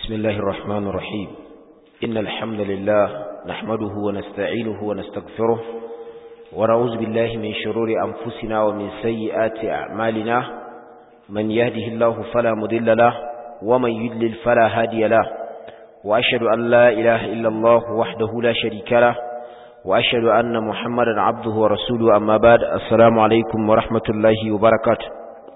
بسم الله الرحمن الرحيم إن الحمد لله نحمده ونستعينه ونستغفره ونعوذ بالله من شرور أنفسنا ومن سيئات أعمالنا من يهده الله فلا مضل له ومن يدلل فلا هادي له وأشهد أن لا إله إلا الله وحده لا شريك له وأشهد أن محمدا عبده ورسوله أما بعد السلام عليكم ورحمة الله وبركاته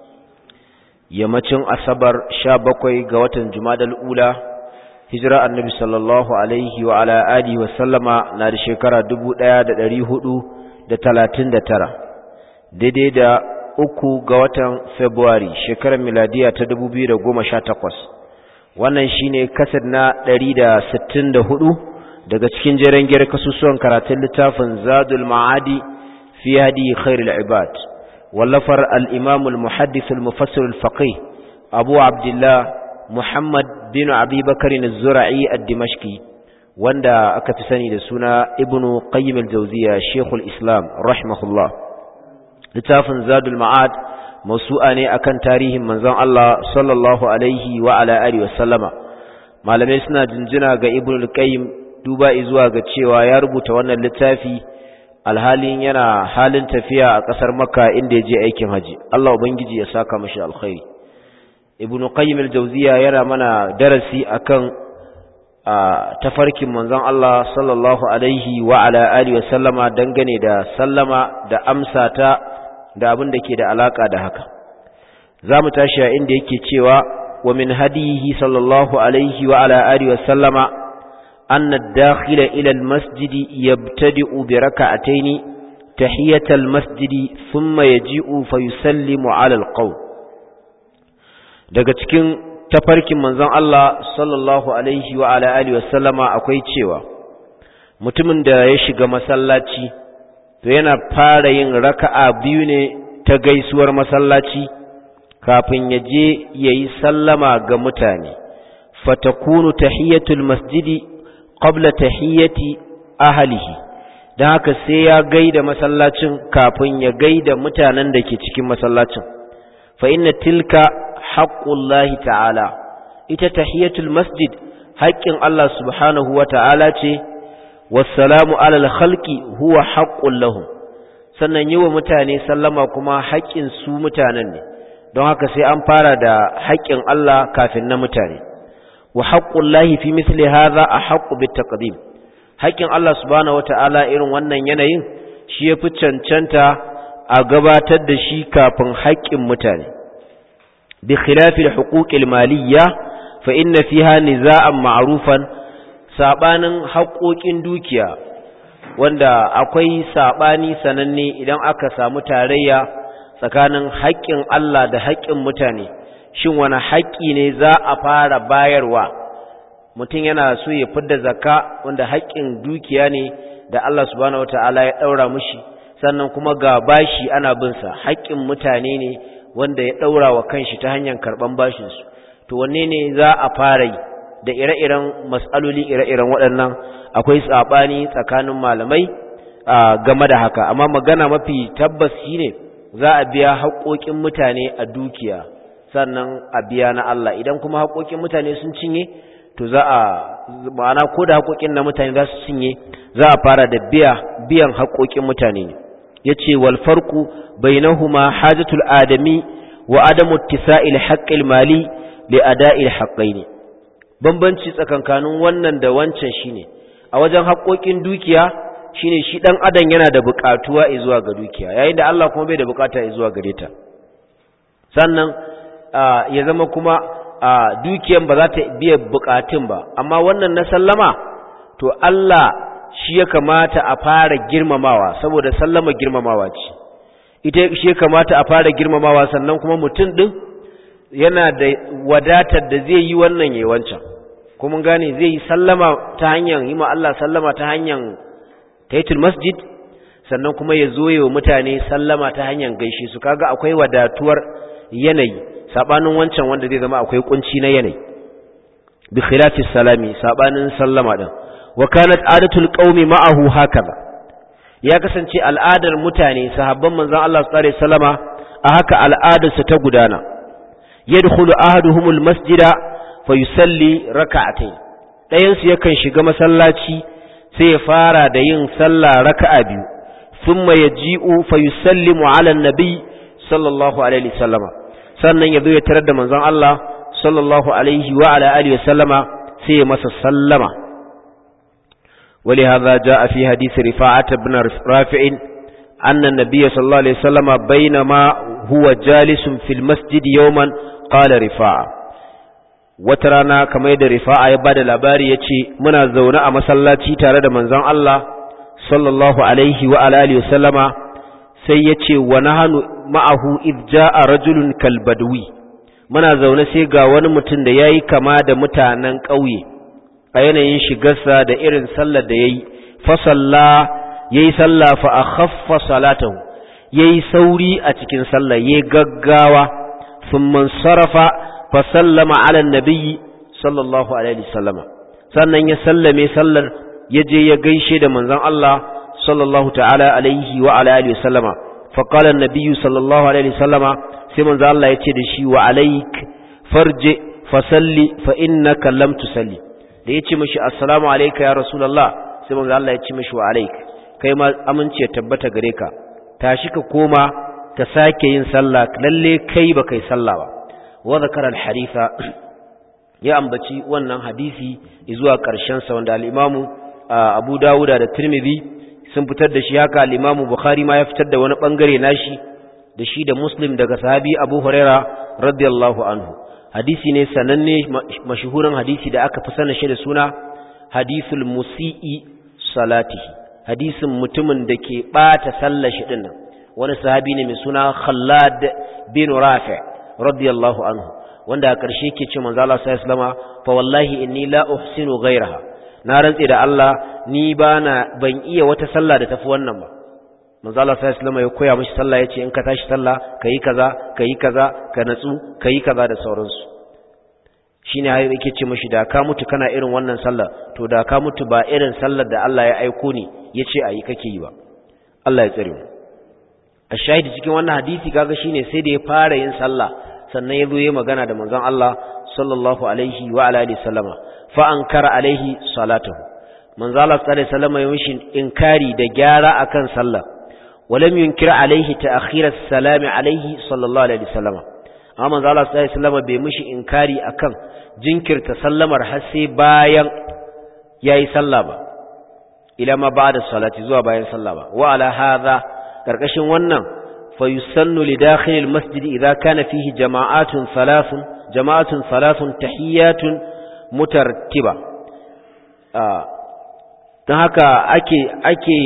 yammacin asabar sha bakwai ga watan jumadal ula hijira annabi sallallahu alaihi wa ala alihi wa sallama na da shekara dubu ɗaya da ɗari hudu da talatin da tara daidai da uku ga watan february shekarar miladiya ta dubu biyu da goma sha takwas wannan shine kasar na ɗari da sittin da hudu daga cikin jeren gyar kasusuwan karatun littafin zadul ma'adi fi hadi khairul ibad wallafar al'imamul muhaddisul mufassirul faƙi abu abdullah muhammad bin abubakar zura'i a dimashki wanda aka fi sani da suna ibnu qayyim al-jawziya shekul islam rahimahullah littafin zadul ma'ad masu'a ne akan tarihin manzon Allah sallallahu alaihi wa ala alihi wasallama malamai suna jinjina ga ibnu qayyim duba zuwa ga cewa ya rubuta wannan littafi alhalin yana halin tafiya a ƙasar makka inda ya je aikin haji Allah ubangiji ya saka mashi alkhairi ibnu qayyim al-jawziya yana mana darasi akan tafarkin manzon Allah sallallahu alaihi wa ala alihi wa sallama dangane da sallama da amsa ta da abin da ke da alaka da haka zamu tashi a inda yake cewa wa min hadihi sallallahu alaihi wa ala alihi wa sallama أن الداخل إلى المسجد يبتدئ بركعتين تحية المسجد ثم يجيء فيسلم على القوم daga cikin tafarkin manzon Allah sallallahu alaihi wa ala alihi wa sallama akwai cewa mutumin da ya shiga masallaci to yana fara yin raka'a biyu ne ta gaisuwar masallaci kafin ya je yayi sallama ga mutane fatakunu tahiyatul masjidi qabla tahiyyati ahlihi dan haka sai ya gaida masallacin kafin ya gaida mutanen da ke cikin masallacin fa inna tilka haqqullahi ta'ala ita tahiyatul masjid haƙƙin Allah subhanahu wa ta'ala ce wassalamu alal khalqi huwa haqqul lahum sannan yi wa mutane sallama kuma haƙƙin su mutanen ne don haka sai an fara da haƙƙin Allah kafin na mutane wa haqqullahi fi misli hadha ahqqu bitaqdim haƙin Allah subhanahu wataala irin wannan yanayin shi yafi cancanta a gabatar da shi kafin haƙƙin mutane bi khilafi al-huquq al-maliyya fa inna fiha niza'an ma'rufan sabanin haƙoƙin dukiya wanda akwai sabani sananne idan aka samu tarayya tsakanin haƙƙin Allah da haƙƙin mutane shin wani haƙƙi ne za a fara bayarwa mutum yana so ya fidda zakka wanda haƙƙin dukiya ne da Allah subhanahu wataala ya ɗaura mushi sannan kuma ga bashi ana bin sa haƙƙin mutane ne wanda ya ɗaura wa kanshi ta hanyar karɓan bashin su to wanne ne za a fara yi da ire-iren mas'aloli ire-iren waɗannan akwai sabani tsakanin malamai game da haka amma magana mafi tabbas shine za a biya haƙoƙin mutane a dukiya sannan a biya na Allah idan kuma haƙoƙin mutane sun cinye to za a ma'ana ko da haƙoƙin na mutane za su cinye za a fara da biya biyan haƙoƙin mutane ne yace wal farqu bainahuma hajatul adami wa adamu ittisa'il haqqil mali li ada'il haqqain bambanci tsakankanin wannan da wancan shine a wajen haƙoƙin dukiya shine shi dan adam yana da buƙatuwa zuwa ga dukiya yayin da Allah kuma bai da buƙata zuwa gare ta sannan ya zama kuma dukiyan ba za ta biya bukatun ba amma wannan na sallama to Allah shi ya kamata a fara girmamawa saboda sallama girmamawa ce ita shi ya kamata a fara girmamawa sannan kuma mutum din yana da wadatar da zai yi wannan yayi wancan kuma gane zai yi sallama ta hanyar yi ma Allah sallama ta hanyar taitul masjid sannan kuma ya zo wa mutane sallama ta hanyar gaishe su kaga akwai wadatuwar yanayi sabanin wancan wanda zai zama akwai kunci na yanayi bi khilafi salami sabanin sallama din wa kanat adatul qaumi ma'ahu hakaza ya kasance al'adar mutane sahabban manzon Allah sallallahu alaihi wasallama a haka al'adar su ta gudana yadkhulu ahaduhumul masjida fa yusalli raka'atayn ɗayan su yakan shiga masallaci sai ya fara da yin sallah raka'a biyu thumma yaji'u fa yusallimu 'ala an-nabi sallallahu alaihi wasallama sannan yazo ya tarar da manzon Allah sallallahu alaihi wa ala alihi wasallama sai ya masa sallama ولهذا جاء في حديث رفاعة بن رافع أن النبي صلى الله عليه وسلم بينما هو جالس في المسجد يوما قال رفاعة وترانا كما يد رفاعة يباد الأباري يتي منا زونا مسلاتي تارد منزان الله صلى الله عليه وعلى آله وسلم سيتي ونهن معه إذ جاء رجل كالبدوي muna zaune sai ga wani mutum da yayi kama da mutanen ƙauye a yanayin shigarsa da irin sallar da yayi fa salla yayi sallah fa akhaffa salatahu yayi sauri a cikin sallah yayi gaggawa thumma sarafa fa sallama ala nabiyyi sallallahu alaihi wasallama sannan ya sallame sallar ya je ya gaishe da manzon Allah sallallahu ta'ala alaihi wa ala alihi wasallama fa qala an-nabiyyu sallallahu alaihi wasallama sai manzo Allah ya ce da shi wa alaik farje fa salli fa innaka lam tusalli da yace mishi assalamu alayka ya rasulullah sai manzo Allah ya ce mishi wa alaik kai ma amince tabbata gare ka tashi ka koma ka sake yin sallah lalle kai ba kai sallah ba wa zakara al-haditha ya ambaci wannan hadisi zuwa karshen sa wanda al-imamu Abu Dawuda da Tirmidhi sun fitar da shi haka al-imamu Bukhari ma ya fitar da wani bangare nashi da shi da Muslim daga sahabi Abu Huraira radiyallahu anhu hadisi ne sananne mashuhurin hadisi da aka fi sanin shi da suna hadisul musii salatihi hadisin mutumin da ke bata sallar shi dinnan wani sahabi ne mai suna Khallad bin Rafi radiyallahu anhu wanda a ƙarshe yake ce manzo Allah sallallahu alaihi wasallam fa wallahi inni la uhsinu ghayraha na rantse da Allah ni bana ban iya wata sallah da tafi wannan ba manzo Allah sallallahu alaihi wasallam ya koya mishi sallah yace in ka tashi sallah kai kaza kai kaza ka natsu kai kaza da sauransu shine hayi yake ce mishi da ka mutu kana irin wannan sallah to da ka mutu ba irin sallar da Allah ya aiko ni yace ayi kake yi ba Allah ya tsare mu a shahidi cikin wannan hadisi kaga shine sai da ya fara yin sallah sannan ya zo ya magana da manzon Allah sallallahu alaihi wa ala alihi sallama fa ankara alaihi salatuhu manzo Allah sallallahu alaihi wasallam ya mishi inkari da gyara akan sallah ولم ينكر عليه تأخير السلام عليه صلى الله عليه وسلم amma manzo Allah sallallahu alaihi wasallam bai mishi inkari akan jinkirta sallamar har sai bayan yayi sallah ba ila ma ba'da salati zuwa bayan sallah ba wa ala hadha karkashin wannan fa yusannu li dakhil al masjid idha kana fihi jama'atun thalathun jama'atun thalathun tahiyatun mutartiba dan haka ake ake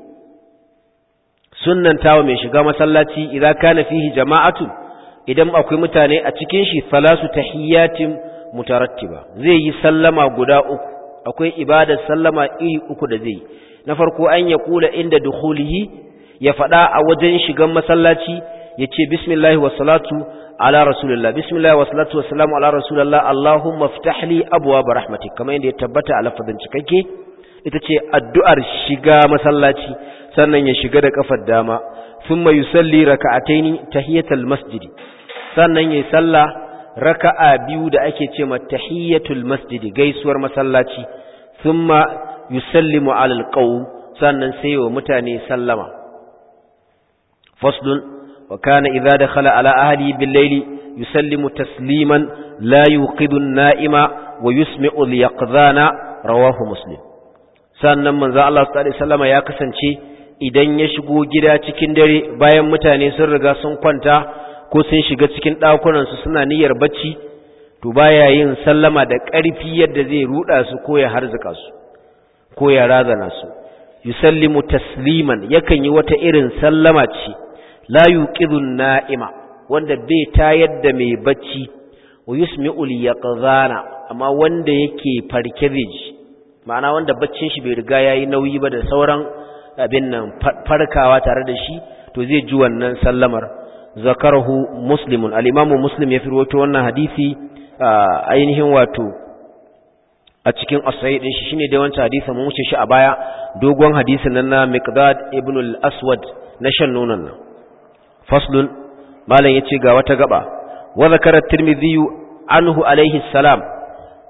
sunnantawa mai shiga masallaci idza kana fihi jama'atu idan akwai mutane a cikin shi salasu tahiyatin mutarattiba zai yi sallama guda uku akwai ibadar sallama iri uku da zai na farko an ya kula inda dukhulihi ya fada a wajen shigan masallaci ya ce bismillah wa salatu ala rasulillah bismillah wa salatu wa salamu ala rasulillah allahumma ftah li abwaab rahmatik kamar yadda ya tabbata a lafazin cikakke ita ce addu'ar shiga masallaci sannan ya shiga da kafar dama thumma yusalli raka'ataini tahiyatul masjidi sannan yayi sallah raka'a biyu da ake ce ma tahiyatul masjidi gaisuwar masallaci thumma yusallimu alal qawm sannan sai wa mutane sallama faslun wa kana idza dakhala ala ahli bil layli yusallimu tasliman la yuqidu an-na'ima wa yusmi'u al-yaqdhana rawahu muslim sannan manzo Allah sallallahu alaihi wasallam ya kasance idan ya shigo gida cikin dare bayan mutane sun riga sun kwanta ko sun shiga cikin ɗakunansu suna niyyar bacci to baya yin sallama da ƙarfi yadda zai ruɗa su ko ya harzuka su ko ya razana su yusallimu tasliman yakan yi wata irin sallama ce la yuqidun na'ima wanda bai tayar da mai bacci wa yusmi'ul yaqzana amma wanda yake farke zai ji ma'ana wanda baccin shi bai riga yayi nauyi ba da sauran abin nan farkawa tare da shi to zai ji wannan sallamar zakarahu muslimun al-imamu muslim ya firwato wannan hadisi ainihin wato a cikin as-sahih din shi shine da wancan hadisi mun wuce shi a baya dogon hadisin nan na miqdad ibn al-aswad na shan nonon nan faslun malam yace ga wata gaba wa zakara at-tirmidhi anhu alayhi salam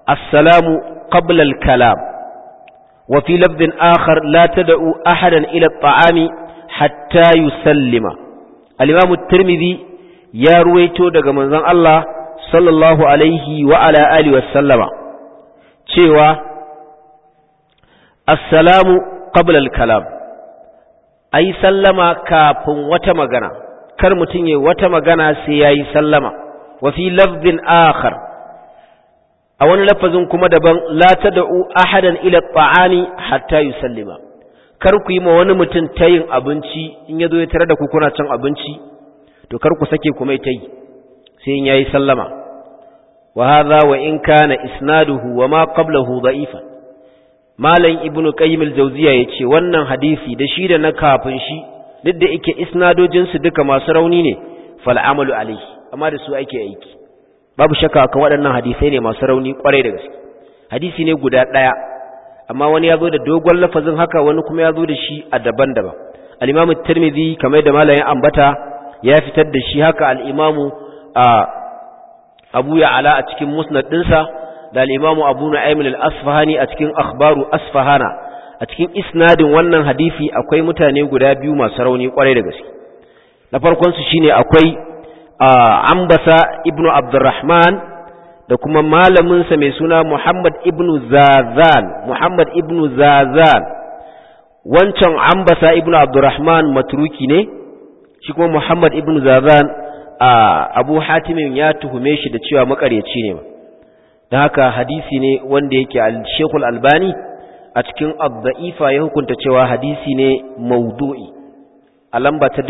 assalamu qabla al-kalam wa fi lafdhin akhar la tad'u ahadan ila at-ta'ami hatta yusallima al-imam at-tirmidhi ya ruwaito daga manzon Allah sallallahu alaihi wa ala alihi wa sallama cewa assalamu qabla al-kalam ai sallama kafin wata magana kar mutum yayi wata magana sai yayi sallama wa fi lafdhin akhar a wani lafazin kuma daban la tad'u ahadan ila at-ta'ami hatta yusallima kar ku yi ma wani mutum tayin abinci in yazo ya tare da ku kuna cin abinci to kar ku sake ku mai tayi sai in yayi sallama wa hadha wa in kana isnaduhu wa ma qablahu da'ifan malam ibnu qayyim al-jawziya yace wannan hadisi da shi da na kafin shi duk da yake isnadojin su duka masu rauni ne fal amalu alayhi amma da su ake aiki babu shakka kan waɗannan hadisai ne masu rauni kwarai da gaske hadisi ne guda ɗaya amma wani ya zo da dogon lafazin haka wani kuma ya zo da shi a daban-daban al-imam at-tirmidhi kamar da malamin ambata ya fitar da shi haka al-imamu abu ya'ala a cikin musnad dinsa da al'imamu abu na'aimin al'asfahani a cikin akhbaru asfahana a cikin isnadin wannan hadifi akwai mutane guda biyu masu rauni kwarai da gaske na farkonsu shine akwai ambasa ibnu abdurrahman da kuma malaminsa mai suna muhammad ibnu zazan muhammad ibnu zazan wancan ambasa ibnu abdurrahman matruki ne shi kuma muhammad ibnu zazan abu hatimin ya tuhume shi da cewa makaryaci ne ba da haka hadisi ne wanda yake al-Sheikhul Albani a cikin Ad-Da'ifa ya hukunta cewa hadisi ne maudu'i a lamba ta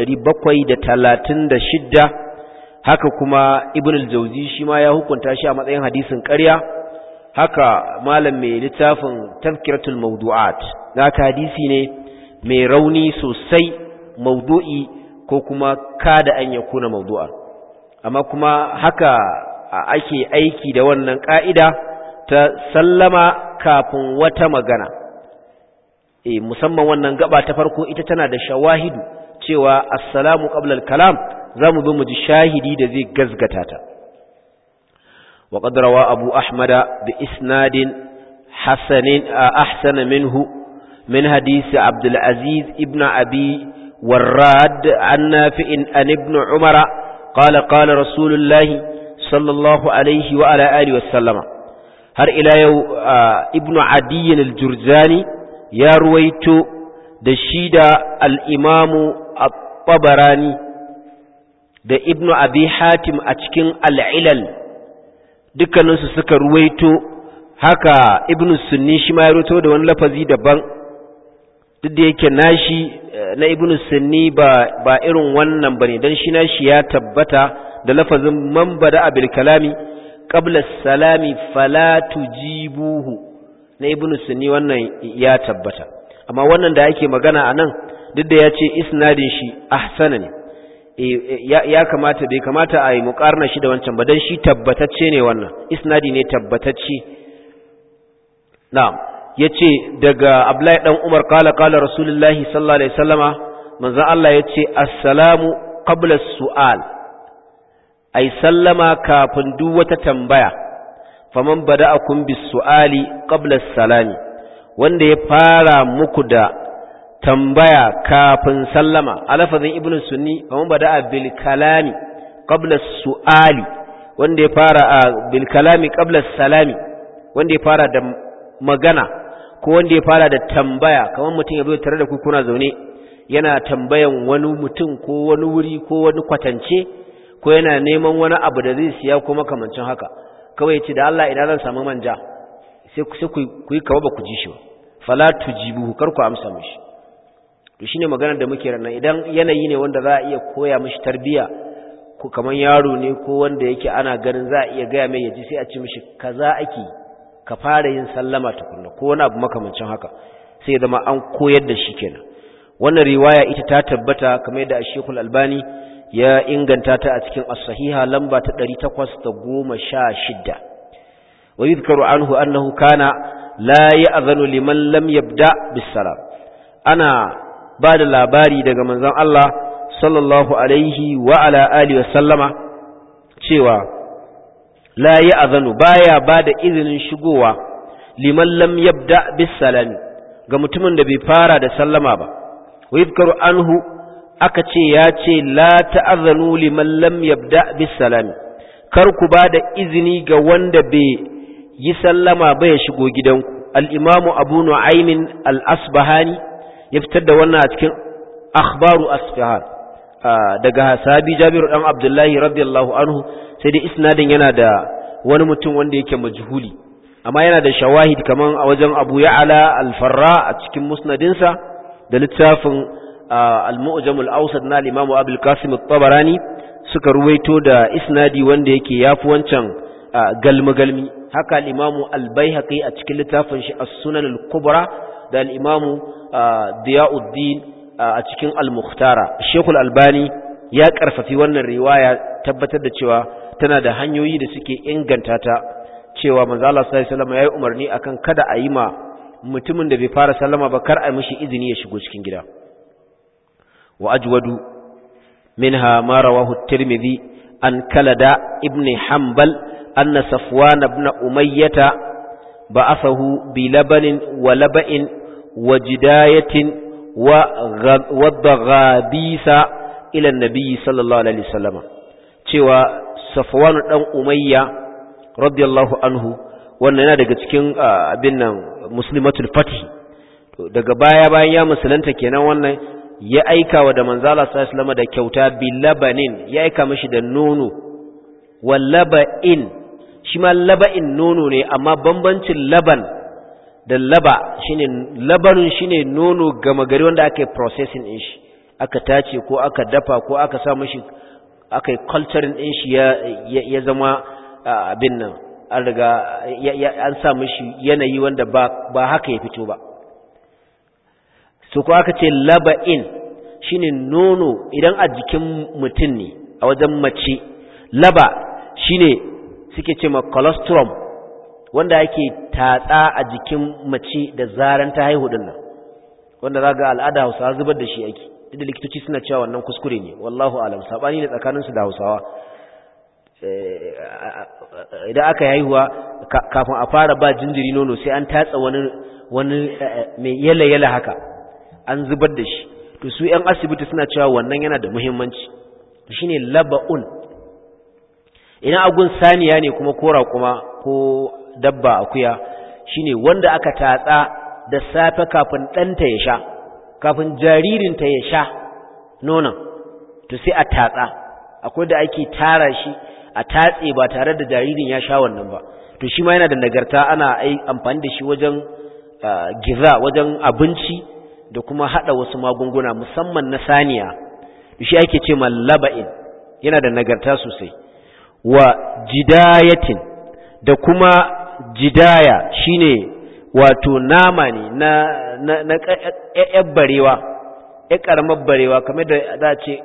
1736 haka kuma Ibn al-Jawzi shi ma ya hukunta shi a matsayin hadisin ƙarya haka malam mai littafin Tazkiratul Mawdu'at haka hadisi ne mai rauni sosai maudu'i ko kuma kada an yakuna mawdu'a amma kuma haka ake aiki da wannan ƙa'ida ta sallama kafin wata magana. E, musamman wannan gaba ta farko ita tana da shawahidu cewa assalamu qablal kalam za mu bi mu ji shahidi da zai gazgata ta. wa qadrawa abu ahmada bi isnadin hasanin ahsana minhu min hadisi abdul aziz ibn abi warrad an nafi'in an ibn umara qala qala rasulullahi sallallahu alaihi wa ala alihi wa sallama har ila yau ibnu adiyyin al-jurjani ya ruwaito da shi da al-imamu at-tabarani da ibnu abi hatim a cikin al-ilal dukkaninsu suka ruwaito haka ibnu sunni shi ma ya ruwaito da wani lafazi daban duk da yake nashi na ibnu sunni ba ba irin wannan bane dan shi nashi ya tabbata da lafazin man bada abil kalami qabla salami fala tujibuhu na ibnu sunni wannan ya tabbata amma wannan da ake magana anan duk da yace isnadin shi ahsana ne ya kamata bai kamata a yi muƙarna shi da wancan ba dan shi tabbatacce ne wannan isnadi ne tabbatacce na'am yace daga Abdullahi dan Umar kala kala Rasulullahi sallallahu alaihi wasallama manzo Allah yace assalamu qabla as-su'al ai sallama kafin duk wata tambaya faman bada'akum bis-su'ali qabla as-salami wanda ya fara muku da tambaya kafin sallama alafazin ibnu sunni faman bada'a bil kalami qabla as-su'ali wanda ya fara bil kalami qabla as-salami wanda ya fara da magana ko wanda ya fara da tambaya kamar mutum ya zo tare da ku kuna zaune yana tambayan wani mutum ko wani wuri ko wani kwatance ko yana neman wani abu da zai siya ko makamancin haka kawai ya ce da Allah idan zan samu manja sai ku yi kawo ba ku ji shi ba fala tujibu kar ku amsa mishi to shine maganar da muke ranar idan yanayi ne wanda za a iya koya mishi tarbiya ko kamar yaro ne ko wanda yake ana ganin za a iya gaya mai yaji sai a ce mishi kaza ake ka fara yin sallama tukunna ko wani abu makamancin haka sai ya zama an koyar da shi kenan wannan riwaya ita ta tabbata kamar yadda Sheikhul Albani ya inganta ta a cikin as-sahiha lamba ta 816 wa yuzkaru anhu annahu kana la ya'zanu liman lam yabda bis-salam ana ba da labari daga manzon Allah sallallahu alaihi wa ala alihi wa sallama cewa la ya'zanu baya bada izinin shigowa liman lam yabda bis salami ga mutumin da bai fara da sallama ba wa yadhkaru anhu aka ce ya ce la ta'zanu liman lam yabda bis salami kar ku bada izini ga wanda bai yi sallama ba ya shigo gidanku al-imamu abu nu'aymin al-asbahani ya fitar da wannan a cikin akhbaru asfahan daga sahabi jabiru dan abdullahi radiyallahu anhu sai dai isnadin yana da wani mutum wanda yake majhuli amma yana da shawahid kaman a wajen abu ya'ala al-farra a cikin musnadinsa da littafin al-mu'jam al-awsat na al-imamu abul qasim at-tabarani suka ruwaito da isnadi wanda yake yafi wancan galmi galmi haka al-imamu al-baihaqi a cikin littafin shi as-sunan al-kubra da al-imamu diyauddin a cikin al-mukhtara shekul albani ya karfafi wannan riwaya tabbatar da cewa tana da hanyoyi da suke inganta ta cewa manzo Allah sallallahu alaihi wasallam yayi umarni akan kada a yi ma mutumin da bai fara sallama ba kar a mishi izini ya shigo cikin gida wa ajwadu minha ma rawahu at-tirmidhi an kalada ibn hanbal anna safwan ibn umayyah ba'athahu bi labanin wa laba'in wa jidayatin والضغابيس إلى النبي صلى الله عليه وسلم cewa Safwan dan Umayya radiyallahu anhu wannan yana daga cikin abin nan muslimatul fath daga baya bayan ya musulunta kenan wannan ya aika wa da manzala sallallahu alaihi wasallam da kyauta bilabanin ya aika mishi da nono wallaba'in shi ma laba'in nono ne amma bambancin laban da laba shine labarin shine nono gama gari wanda aka yi processing din shi aka tace ko aka dafa ko aka sa mishi aka yi culturing din shi ya ya zama abin nan an riga an sa mishi yanayi wanda ba ba haka ya fito ba so ko aka ce laba'in shine nono idan a jikin mutum ne a wajen mace laba shine suke ce ma colostrum wanda ake tatsa a jikin mace da zaran ta haihu din nan wanda zaga al'ada Hausawa zubar da shi ake duk da likitoci suna cewa wannan kuskure ne wallahu alam sabani ne tsakanin su da Hausawa idan aka haihuwa kafin a fara ba jinjiri nono sai an tatsa wani wani mai yala yala haka an zubar da shi to su yan asibiti suna cewa wannan yana da muhimmanci shine laba'un ina agun saniya ne kuma kora kuma ko dabba akuya shine wanda aka tatsa da safe kafin ɗanta ya sha kafin jaririnta ya sha nonon to sai a tatsa akwai da ake tara shi a tatse ba tare da jaririn ya sha wannan ba to shi ma yana da nagarta ana amfani da shi wajen giza wajen abinci da kuma hada wasu magunguna musamman na saniya to shi ake ce laba'in yana da nagarta sosai wa jidayatin da kuma jidaya shine wato nama ne na na na ƴaƴar barewa ƴar ƙaramar barewa kamar da za a ce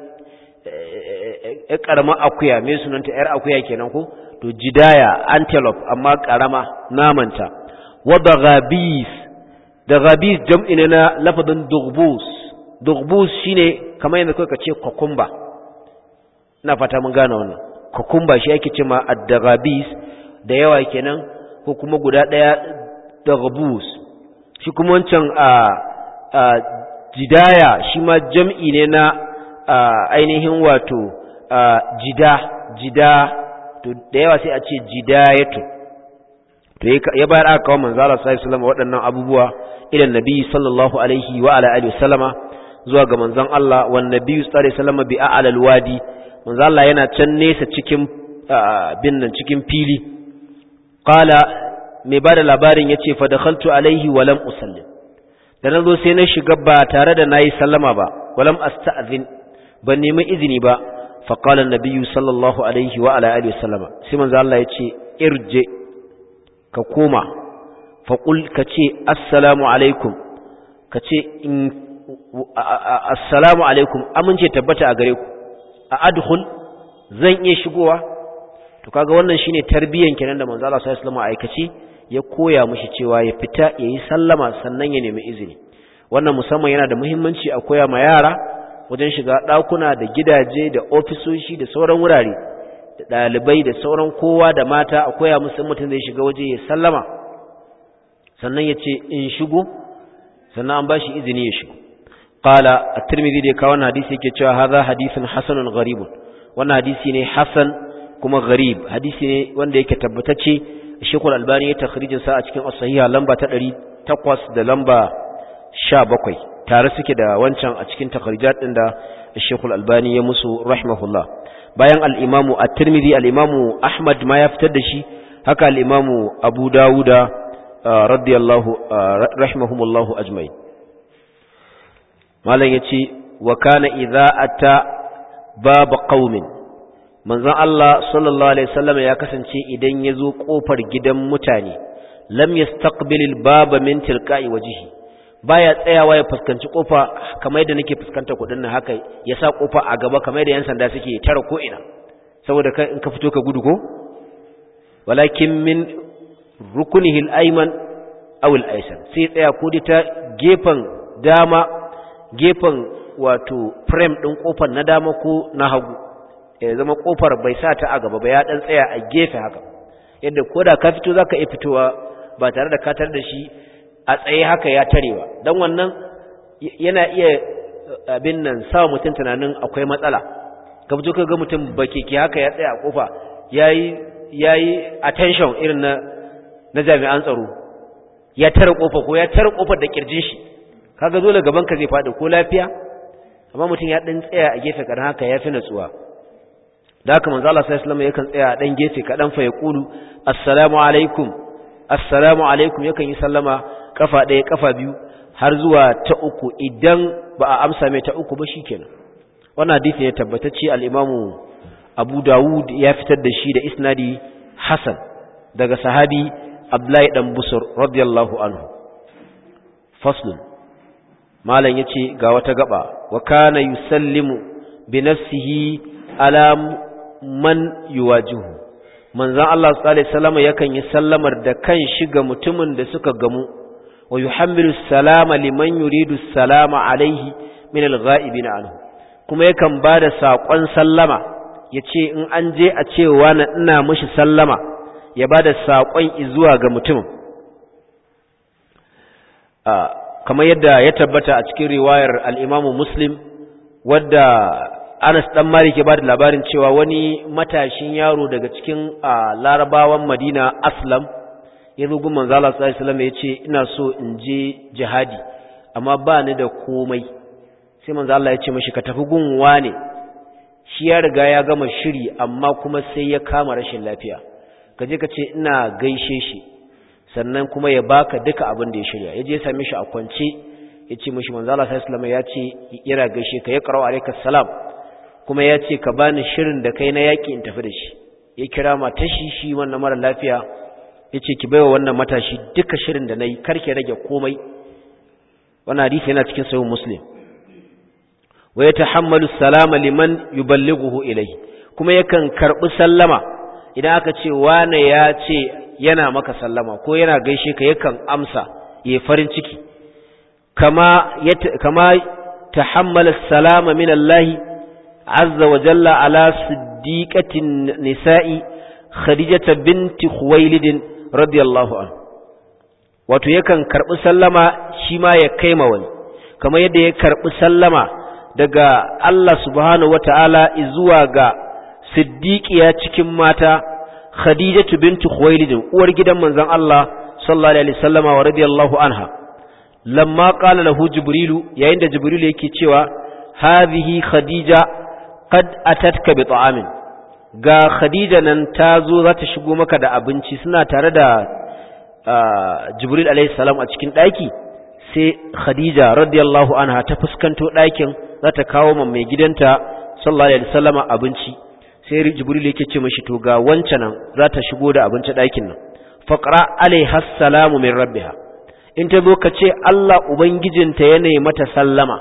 ƴar ƙaramar akuya me sunanta ƴar akuya kenan ko to jidaya antelope amma ƙarama namanta wa ghabis da ghabis jam'i ne na lafazin dugbus dugbus shine kamar yadda kai ka ce kokumba ina fata mun gane wannan kokumba shi ake cewa ad-daghabis da yawa kenan ko kuma guda ɗaya dagbus shi kuma wancan a jidaya shi ma jam'i ne na ainihin wato jida jida to da yawa sai a ce jidayatu to ya bayar aka kawo manzala sallallahu alaihi wasallam waɗannan abubuwa ilan nabi sallallahu alaihi wa ala alihi wasallama zuwa ga manzon Allah wan nabi sallallahu alaihi wasallama bi a'la alwadi manzon Allah yana can nesa cikin bin nan cikin fili qala mai bada labarin yace fa dakhaltu alaihi wa lam usallim da nazo sai na shiga ba tare da nayi sallama ba walam asta'zin ban nemi izini ba fa qala an-nabi sallallahu alaihi wa ala alihi wasallama sai manzon Allah yace irje ka koma faƙul ka ce assalamu alaikum ka ce assalamu alaikum amince tabbata a gare ku a adhul zan iya shigowa to kaga wannan shine tarbiyyan kenan da manzo Allah sallallahu alaihi wasallam aikace ya koya mishi cewa ya fita yayi sallama sannan ya nemi izini wannan musamman yana da muhimmanci a koya ma yara wajen shiga ɗakuna da gidaje da ofisoshi da sauran wurare da ɗalibai da sauran kowa da mata a koya musu mutum zai shiga waje ya sallama sannan ya ce in shigo sannan an ba shi izini ya shigo qala at-tirmidhi da kawo wannan hadisi yake cewa hadha hadithun hasanun gharibun wannan hadisi ne hasan kuma gharib hadisi ne wanda yake tabbatacce Sheikh Al-Albani ya takhrijin sa a cikin as-sahiha lamba ta 800 da lamba 17 tare suke da wancan a cikin takhrijat din da Sheikh Al-Albani ya musu rahimahullah bayan al-Imam at-Tirmidhi al-Imam Ahmad ma ya fitar da shi haka al-Imam Abu Dawuda radiyallahu rahimahumullahu ajma'in malam yace wa kana idza ata bab qaumin manzon Allah sallallahu alaihi wasallam ya kasance idan yazo kofar gidan mutane lam yastaqbilil baba min tilqa'i wajhi baya tsayawa ya fuskanci kofa kamar yadda nake fuskanta kudin nan haka ya sa kofa a gaba kamar yadda yan sanda suke tara ko ina saboda kai in ka fito ka gudu ko walakin min rukunihi al-ayman aw al-aysar sai tsaya ko ta gefen dama gefen wato frame din kofar na dama ko na hagu ya zama kofar bai sa ta a gaba ba ya dan tsaya a gefe haka yadda koda ka fito zaka iya fitowa ba tare da katar da shi a tsaye haka ya tarewa dan wannan yana iya abin nan sa mutum tunanin akwai matsala ka fito ka ga mutum bakeke haka ya tsaya a kofa yayi yayi attention irin na na jami'an tsaro ya tare kofa ko ya tare kofar da kirjin shi kaga dole gaban ka zai fadi ko lafiya amma mutum ya dan tsaya a gefe kadan haka yafi natsuwa da haka manzo Allah sallallahu alaihi wasallam yakan tsaya a dan gefe kadan fa yaqulu assalamu alaikum assalamu alaikum yakan yi sallama kafa ɗaya kafa biyu har zuwa ta uku idan ba a amsa mai ta uku ba shikenan wannan hadisi ne tabbatacce al-Imam Abu Dawud ya fitar da shi da isnadi Hasan daga sahabi Abdullahi dan Busur radiyallahu anhu faslun malam yace ga wata gaba wa kana yusallimu bi nafsihi ala man yuwajihu manzon Allah sallallahu alaihi wasallam yakan yi sallamar da kan shiga mutumin da suka gamu wa yuhammilu salama liman yuridu salama alaihi min alghaibina anhu kuma yakan bada sakon sallama yace in an je a cewa na ina mishi sallama ya bada sakon zuwa ga mutumin kamar yadda ya tabbata a cikin riwayar al-Imam Muslim wadda Anas dan Malik ya bada labarin cewa wani matashin yaro daga cikin Larabawan Madina Aslam ya zo gun manzo Allah sallallahu alaihi wasallam ya ce ina so in je jihadi amma ba ni da komai sai manzo Allah ya ce mishi ka tafi gun wane shi ya riga ya gama shiri amma kuma sai ya kama rashin lafiya ka je ka ce ina gaishe shi sannan kuma ya baka duka abin da ya shirya ya je ya same shi a kwance ya ce mishi manzo Allah sallallahu alaihi wasallam ya ce yana gaishe ka ya qara'u alayka salam kuma ya ce ka bani shirin da kai na yaki in tafi da shi ya kira matashi shi wannan mara lafiya ya ce ki baiwa wannan matashi duka shirin da na yi karke rage komai wannan hadisi yana cikin sahih muslim wa yatahammalu salama liman yuballighuhu ilayhi kuma yakan karbi sallama idan aka ce wane ya ce yana maka sallama ko yana gaishe ka yakan amsa yayi farin ciki kama kama tahammala salama min Allah azza wa jalla ala siddiqatin nisa'i khadijata binti khuwailid radiyallahu anhu wato yakan karbi sallama shi ma ya kaima wani kamar yadda ya karbi sallama daga Allah subhanahu wataala zuwa ga siddiqiya cikin mata khadijatu binti khuwailid uwar gidan manzon Allah sallallahu alaihi wasallama wa radiyallahu anha lamma qala lahu jibrilu yayin da jibrilu yake cewa hadhihi khadija qad atatka bi ta'amin ga khadija nan ta zo za ta shigo maka da abinci suna tare da jibril alaihi salam a cikin daki sai khadija radiyallahu anha ta fuskanto dakin za ta kawo ma mai gidanta sallallahu alaihi wasallama abinci sai jibril yake ce mishi to ga wancan nan za ta shigo da abinci dakin nan faqra alaiha salamu min rabbiha in ta zo ka ce Allah ubangijinta ya nemi mata sallama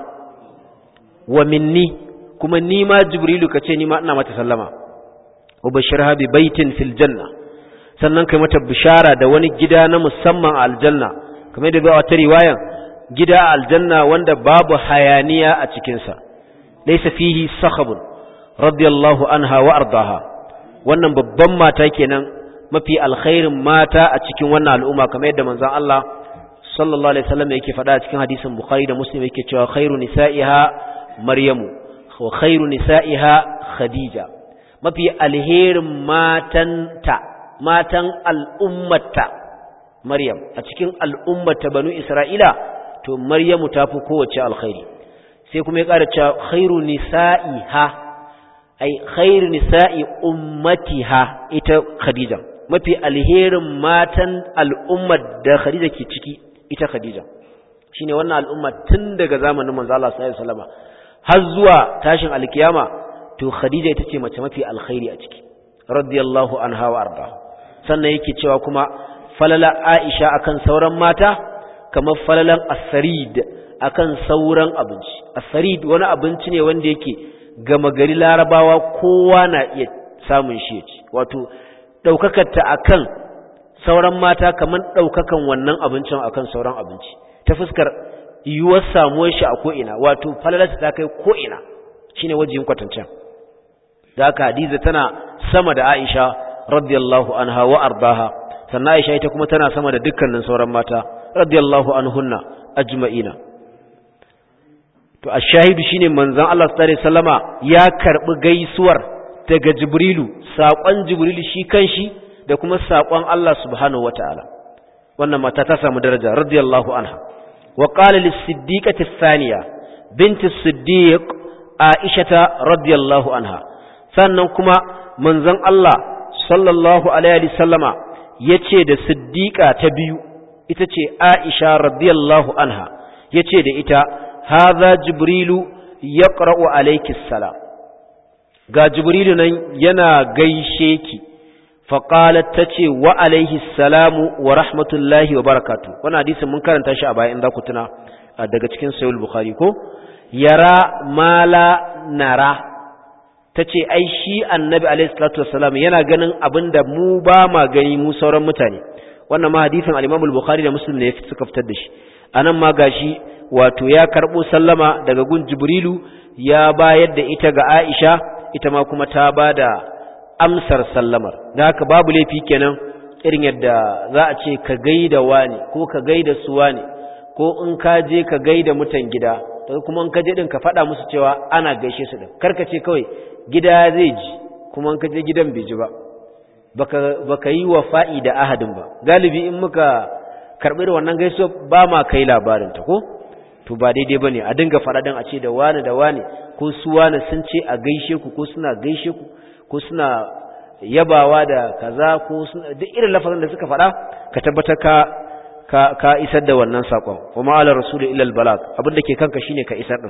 wa minni kuma ni ma jibrilu ka ce ni ma ina mata sallama wa bashirha bi baitin fil janna sannan kai mata bishara da wani gida na musamman a aljanna kamar da bai wata riwayan gida a aljanna wanda babu hayaniya a cikin sa laysa fihi sakhabun radiyallahu anha wa ardaha wannan babban mata kenan mafi alkhairin mata a cikin wannan al'umma kamar yadda manzon Allah sallallahu alaihi wasallam yake faɗa a cikin hadisin Bukhari da Muslim yake cewa khairu nisa'iha Maryamu wa khairu nisa'iha Khadija mafi alherin matanta matan al'ummata Maryam a cikin al'ummata banu Isra'ila to Maryamu tafi kowace alkhairi sai kuma ya ƙara cewa khairu nisa'iha ai khairu nisa'i ummatiha ita Khadija mafi alherin matan al'ummar da Khadija ke ciki ita Khadija shine wannan al'umma tun daga zamanin manzo Allah sallallahu alaihi wasallam har zuwa tashin alkiyama to Khadija ita ce mace mafi alkhairi a ciki radiyallahu anha wa arda sannan yake cewa kuma falala Aisha akan sauran mata kamar falalan asarid akan sauran abinci asarid wani abinci ne wanda yake gama gari larabawa kowa na iya samun shi ci wato daukakar ta akan sauran mata kamar daukakan wannan abincin akan sauran abinci ta fuskar yiwuwar samuwar shi a ko'ina wato falalarta ta kai ko'ina shine wajen kwatancen da haka hadiza tana sama da aisha radiyallahu anha wa ardaha sannan aisha ita kuma tana sama da dukkanin sauran mata radiyallahu anhunna ajma'ina to ashahidu shine manzon Allah sallallahu alaihi wasallama ya karbi gaisuwar daga jibrilu saƙon jibrilu shi kanshi da kuma saƙon Allah subhanahu wataala wannan mata ta samu daraja radiyallahu anha wa qala lis-siddiqati ath-thaniya bint as-siddiq aisha radiyallahu anha sannan kuma manzon Allah sallallahu alaihi wasallama yace da siddiqa ta biyu ita ce aisha radiyallahu anha yace da ita hadha jibrilu yaqra'u alayki salam ga jibrilu nan yana gaishe ki faƙalat ta ce wa alaihi salamu wa rahmatullahi wa barakatu wani hadisin mun karanta shi a bayan za ku tuna daga cikin sayul bukhari ko yara mala nara ta ce ai shi annabi alaihi salatu wassalam yana ganin abin da mu ba ma gani mu sauran mutane wannan ma hadisin al-imam bukhari da muslim ne suka fitar da shi anan ma gashi wato ya karbo sallama daga gun jibrilu ya bayar da ita ga aisha ita ma kuma ta bada amsar sallamar da haka babu laifi kenan irin yadda za a ce ka gaida wani ko ka gaida su wani ko in ka je ka gaida mutan gida daga kuma in ka je din ka faɗa musu cewa ana gaishe su din karka ce kawai gida zai ji kuma in ka je gidan bai ji ba baka baka yi wa fa'i da ahadin ba galibi in muka karɓi da wannan gaisuwa ba ma kai labarin ta ko to ba daidai bane a dinga faɗa din a ce da wani da wani ko su wani sun ce a gaishe ku ko suna gaishe ku ko suna yabawa da kaza ko duk irin lafazin da suka faɗa ka tabbatar ka ka, ka isar da wannan sakon kuma ala rasul illa albalag abinda ke kanka shine ka isar din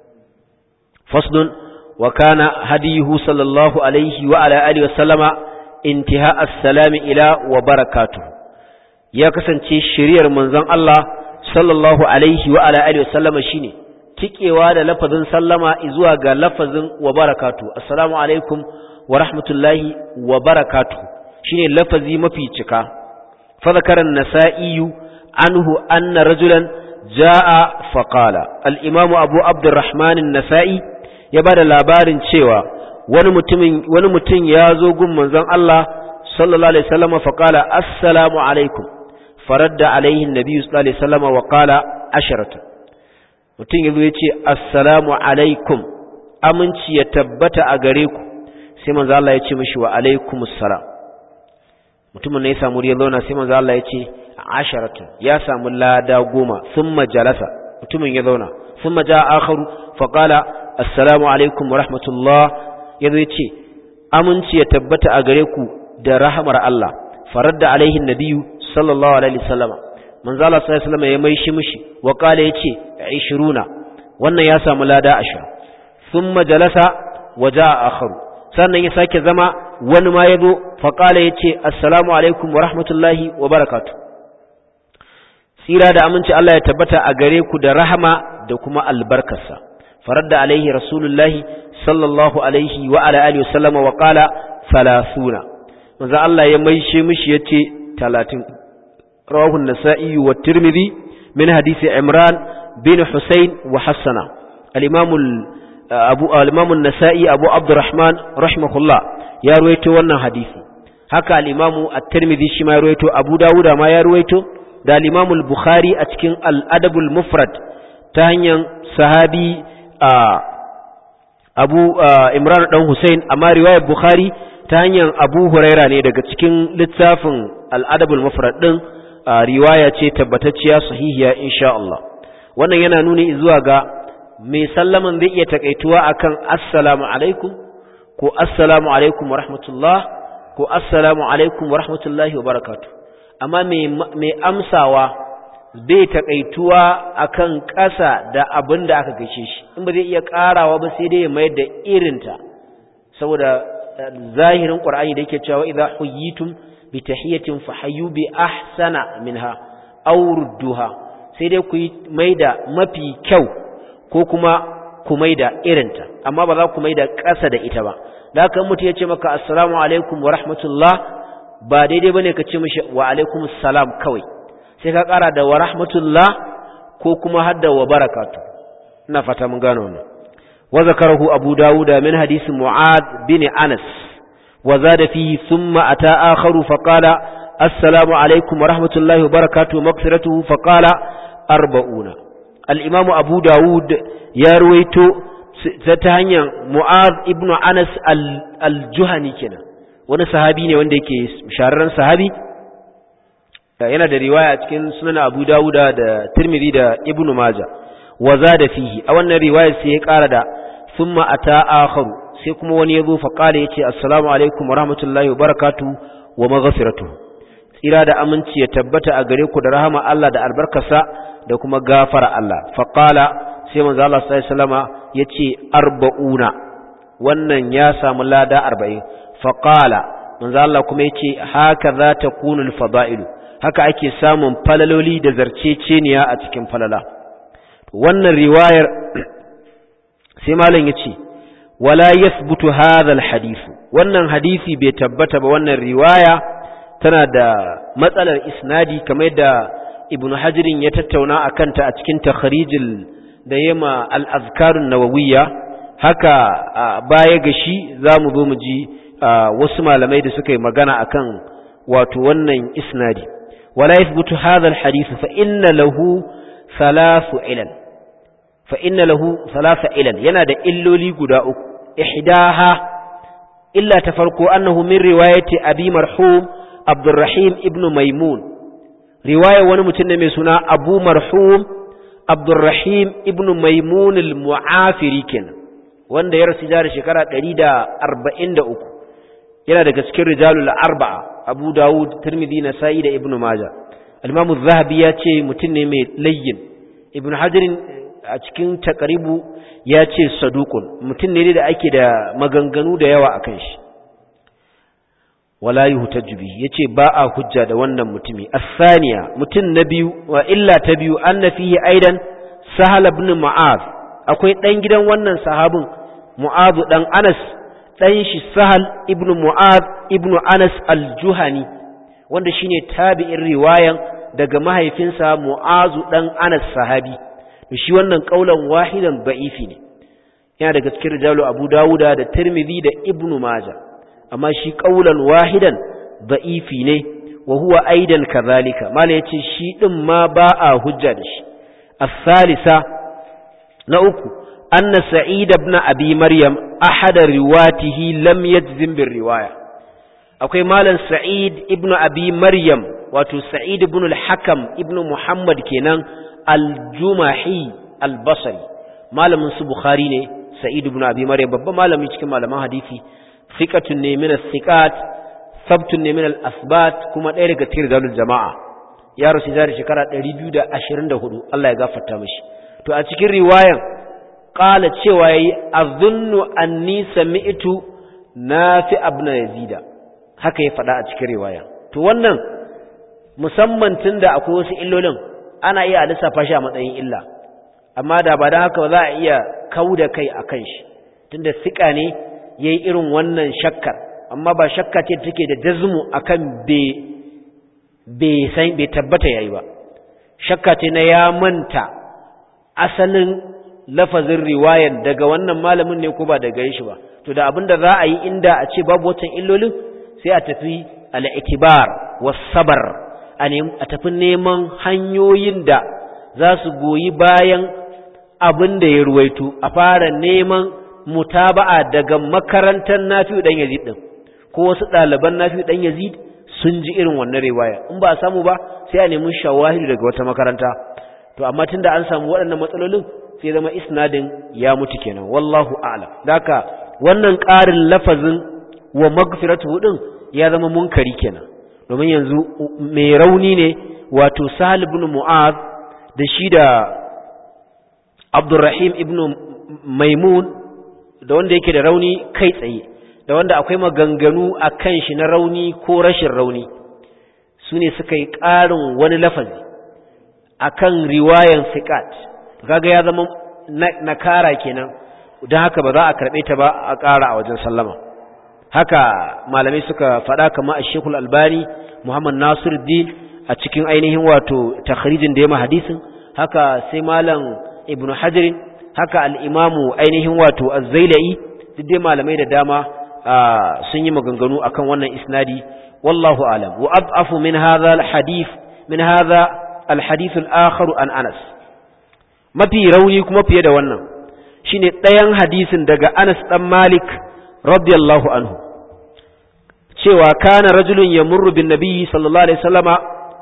faslun wa kana hadiyuhu sallallahu alaihi wa ala alihi wa sallama intiha as-salam ila wa barakatuh ya kasance shiriyar manzon Allah sallallahu alaihi wa ala alihi wa sallama shine tikewa da lafazin sallama zuwa ga lafazin wa barakatuh assalamu alaikum wa rahmatullahi wa barakatu shine lafazi mafi cika fa zakara an-nasa'i anhu anna rajulan jaa fa qala al-imamu abu abdurrahman an-nasa'i ya bada labarin cewa wani mutumin wani mutum ya zo gun manzon Allah sallallahu alaihi wasallam fa qala assalamu alaikum faradda alaihi an-nabi sallallahu alaihi wasallam wa qala asharatu mutum yazo yace assalamu alaikum aminci ya tabbata a gare ku sai manzo Allah ya ce mishi wa alaikumus salam mutumin ne ya samu riya zauna sai manzo Allah ya ce asharatu ya samu lada goma thumma jalasa mutumin ya zauna thumma jaa akharu fa qala assalamu alaikum wa rahmatullah yazo ya ce aminci ya tabbata a gare ku da rahmar Allah faradda alaihi nabiyyu sallallahu alaihi wasallam manzo Allah sallallahu alaihi wasallam ya mai shi mishi wa qala yace 20 wannan ya samu lada 20 thumma jalasa wa jaa akharu sannan ya sake zama wani ma ya zo faƙala ya ce assalamu alaikum wa rahmatullahi wa barakatu tsira da aminci Allah ya tabbata a gare ku da rahama da kuma albarkarsa farar da alaihi rasulullahi sallallahu alaihi wa ala alihi wasallama wa qala salasuna manzo Allah ya maishe mishi yace 30 rawahu an-nasa'i wa tirmidhi min hadisi imran bin husayn wa hasana al-imam abu al-imam an-nasa'i abu abdurrahman rahimahullah ya ruwaito wannan hadisi haka al-imamu at-tirmidhi shi ma ya ruwaito abu dawuda ma ya ruwaito da al-imamu al-bukhari a cikin al-adabul mufrad ta hanyar sahabi abu imran dan husain amma riwayar bukhari ta hanyar abu huraira ne daga cikin littafin al-adabul mufrad din riwaya ce tabbatacciya sahihiya insha Allah wannan yana nuni zuwa ga mai sallaman zai iya takaituwa akan assalamu alaikum ko assalamu alaikum wa rahmatullah ko assalamu alaikum wa rahmatullahi wa barakatu amma mai amsawa bai takaituwa akan ƙasa da abin da aka gaishe shi in ba zai iya ƙarawa ba sai dai ya mayar da irinta saboda zahirin ƙur'ani da yake cewa idza huyitum bi tahiyatin fahayyu bi ahsana minha aw rudduha sai dai ku mai da mafi kyau ko kuma ku mai da irinta amma ba za ku mai da ƙasa da ita ba da haka mutum ya ce maka assalamu alaikum wa rahmatullah ba daidai bane ka ce mishi wa alaikum assalam kawai sai ka ƙara da wa rahmatullah ko kuma hadda wa barakatu ina fata mun gano wannan wa zakarahu abu dawuda min hadisi mu'ad bin anas wa zada fihi thumma ata akharu fa qala assalamu alaikum wa rahmatullahi wa barakatuhu maghfiratuhu fa qala arba'una al-imam abu dawud ya ruwaito ta hanyar mu'ad ibn anas al-juhani kenan wani sahabi ne wanda yake shahararren sahabi yana da riwaya cikin sunan abu dawuda da tirmidhi da ibn majah wa zada fihi a wannan riwayar sai ya kara da thumma ata akharu sai kuma wani yazo fa qala yace assalamu alaikum wa rahmatullahi wa barakatuh wa maghfiratuh tsira da aminci ya tabbata a gare ku da rahama Allah da albarkarsa da kuma gafara Allah fa qala sai manzo Allah sallallahu alaihi wasallama yace arba'una wannan ya samu lada 40 fa qala manzo Allah kuma yace haka za ta kunul fada'ilu haka ake samun falaloli da zarceceniya a cikin falala wannan riwayar sai malam yace wala yathbutu hadha alhadith wannan hadisi bai tabbata ba wannan riwaya tana da matsalar isnadi kamar da ibnu hajirin ya tattauna akan ta a cikin takhrijil da yema al-azkarun nawawiyya haka baya ga shi zamu zo mu ji wasu malamai da suka yi magana akan wato wannan isnadi wala yathbutu hadha alhadith fa inna lahu thalathu ilal fa inna lahu thalatha ilal yana da illoli guda uku ihdaha illa ta farko annahu min riwayati abi marhum abdurrahim ibnu maimun riwaya wani mutum ne mai suna abu marhum abdurrahim ibnu maimun al-mu'afiri kenan wanda ya rasu da shekara 143 yana daga cikin rijalul arba'a abu dawud tirmidhi nasa'i da ibnu majah al-imam az-zahabi ya ce mutum ne mai layyin ibnu hajar a cikin taqribu ya ce saduqun mutum ne da ake da maganganu da yawa akan shi wala yuhtaju bihi yace ba a hujja da wannan mutumi as-saniya mutum na biyu wa illa ta biyu anna fihi aidan sahal ibn mu'az akwai dan gidan wannan sahabin mu'az dan anas dan shi sahal ibn mu'az ibn anas al-juhani wanda shine tabi'in riwayan daga mahaifinsa mu'az dan anas sahabi shi wannan kaulan wahidan da'ifi ne yana daga cikin rijalu abu dawuda da tirmidhi da ibnu majah amma shi ƙaulan wahidan da'ifi ne wa huwa aidan kazalika mala yace shi din ma ba a hujja da shi as-salisa na uku anna sa'id ibn abi maryam ahad riwatihi lam yajzim bir riwaya akwai malam sa'id ibn abi maryam wato sa'id ibn al-hakam ibn muhammad kenan al-jumahi al-basri malamin su bukhari ne sa'id ibn abi maryam babban malami cikin malaman hadisi thiqatun ne min as-thiqat sabtun ne min al-asbat kuma ɗaya daga cikin rijalul jama'a ya rasu da shekara 224 Allah ya gafarta mishi to a cikin riwayan qala cewa yayi azunnu anni sami'tu nafi ibn yazida haka ya faɗa a cikin riwaya to wannan musamman tunda akwai wasu illolin ana iya lissafa shi a matsayin illa amma da ba da haka za a iya kauda kai akan shi tunda sika ne yayi irin wannan shakkar amma ba shakka ce take da jazmu akan be be san be tabbata yayi ba shakka ce na ya manta asalin lafazin riwayan daga wannan malamin ne ko ba daga shi ba to da abinda za a yi inda a ce babu wancan illolin sai a tafi al-itibar was-sabr a tafi neman hanyoyin da za su goyi bayan abin da ya ruwaito a fara neman mutaba'a daga makarantar Nafi'u dan Yazid din ko wasu ɗaliban Nafi'u dan Yazid sun ji irin wannan riwaya in ba a samu ba sai a nemi shawahidu daga wata makaranta to amma tunda an samu waɗannan matsalolin sai zama isnadin ya mutu kenan wallahu a'lam daka wannan ƙarin lafazin wa magfiratu din ya zama munkari kenan domin yanzu mai rauni ne wato Sahal ibn Mu'adh da shi da Abdurrahim ibn Maimun da wanda yake da rauni kai tsaye da wanda akwai maganganu a kan shi na rauni ko rashin rauni su ne suka yi ƙarin wani lafazi a kan riwayan fiƙat kaga ya zama nakara kenan don haka ba za a karɓe ta ba a ƙara a wajen sallama haka malamai suka faɗa kama a shekul albani muhammad nasir din a cikin ainihin wato takharijin da ya hadisin haka sai malam ibn hajarin haka al'imamu ainihin wato azzailai duk dai malamai da dama sun yi maganganu akan wannan isnadi wallahu alam wa ad'afu min hadha alhadith min hadha alhadith al-akhar an Anas mafi rauni kuma fiye da wannan shine ɗayan hadisin daga Anas dan Malik radiyallahu anhu cewa kana rajulun yamurru bin nabiyyi sallallahu alaihi wasallama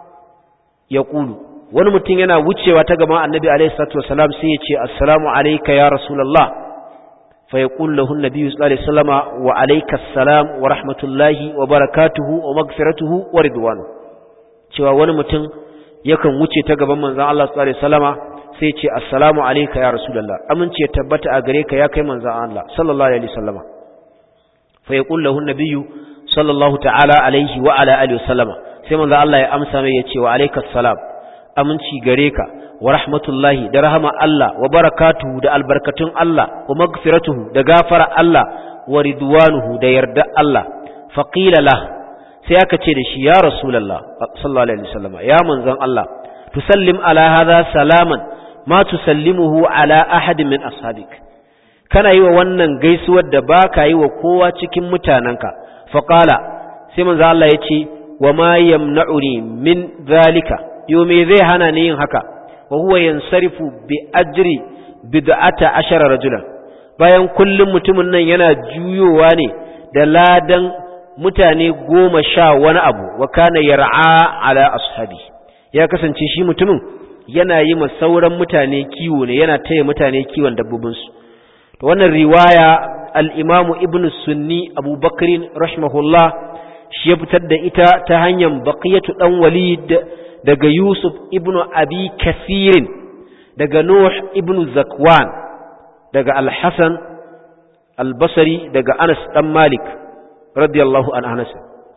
yaqulu wani mutum yana wucewa ta gaban annabi alaihi salatu wasalam sai ya ce assalamu alayka ya rasulullah فيقول له النبي صلى الله عليه وسلم وعليك السلام ورحمة الله وبركاته ومغفرته ورضوانه cewa wani mutum yakan wuce ta gaban manzon Allah sallallahu alaihi wasallama sai ce assalamu alayka ya rasulullah amince tabbata a gare ka ya kai manzon Allah sallallahu alaihi wasallama fa yaqul lahu an-nabiyyu sallallahu ta'ala alaihi wa ala alihi wasallama sai manzon Allah ya amsa mai ya ce wa alayka assalam aminci gare ka wa rahmatullahi da rahama Allah wa barakatuhu da albarkatun Allah wa magfiratuhu da gafara Allah wa ridwanuhu da yarda Allah faqila lah sai aka ce da shi ya rasulullah sallallahu alaihi wasallam ya manzon Allah tusallim ala hadha salaman ma tusallimuhu ala ahad min ashabik kana yi wa wannan gaisuwar da baka yi wa kowa cikin mutananka faqala sai manzon Allah ya ce wa ma yamna'uni min zalika yo me zai hana ni yin haka وهو ينصرف بأجر بدعة عشر رجلا bayan kullum mutumin nan yana juyowa ne da ladan mutane goma sha wani abu wa kana yar'a ala ashabi ya kasance shi mutumin yana yi ma sauran mutane kiwo ne yana taya mutane kiwon dabbobinsu to wannan riwaya al-imamu ibn sunni abubakar rahimahullah shi ya fitar da ita ta hanyar baqiyatu dan walid daga Yusuf ibn Abi Kasirin daga Nuh ibn Zakwan daga Al-Hasan Al-Basri daga Anas dan Malik radiyallahu an Anas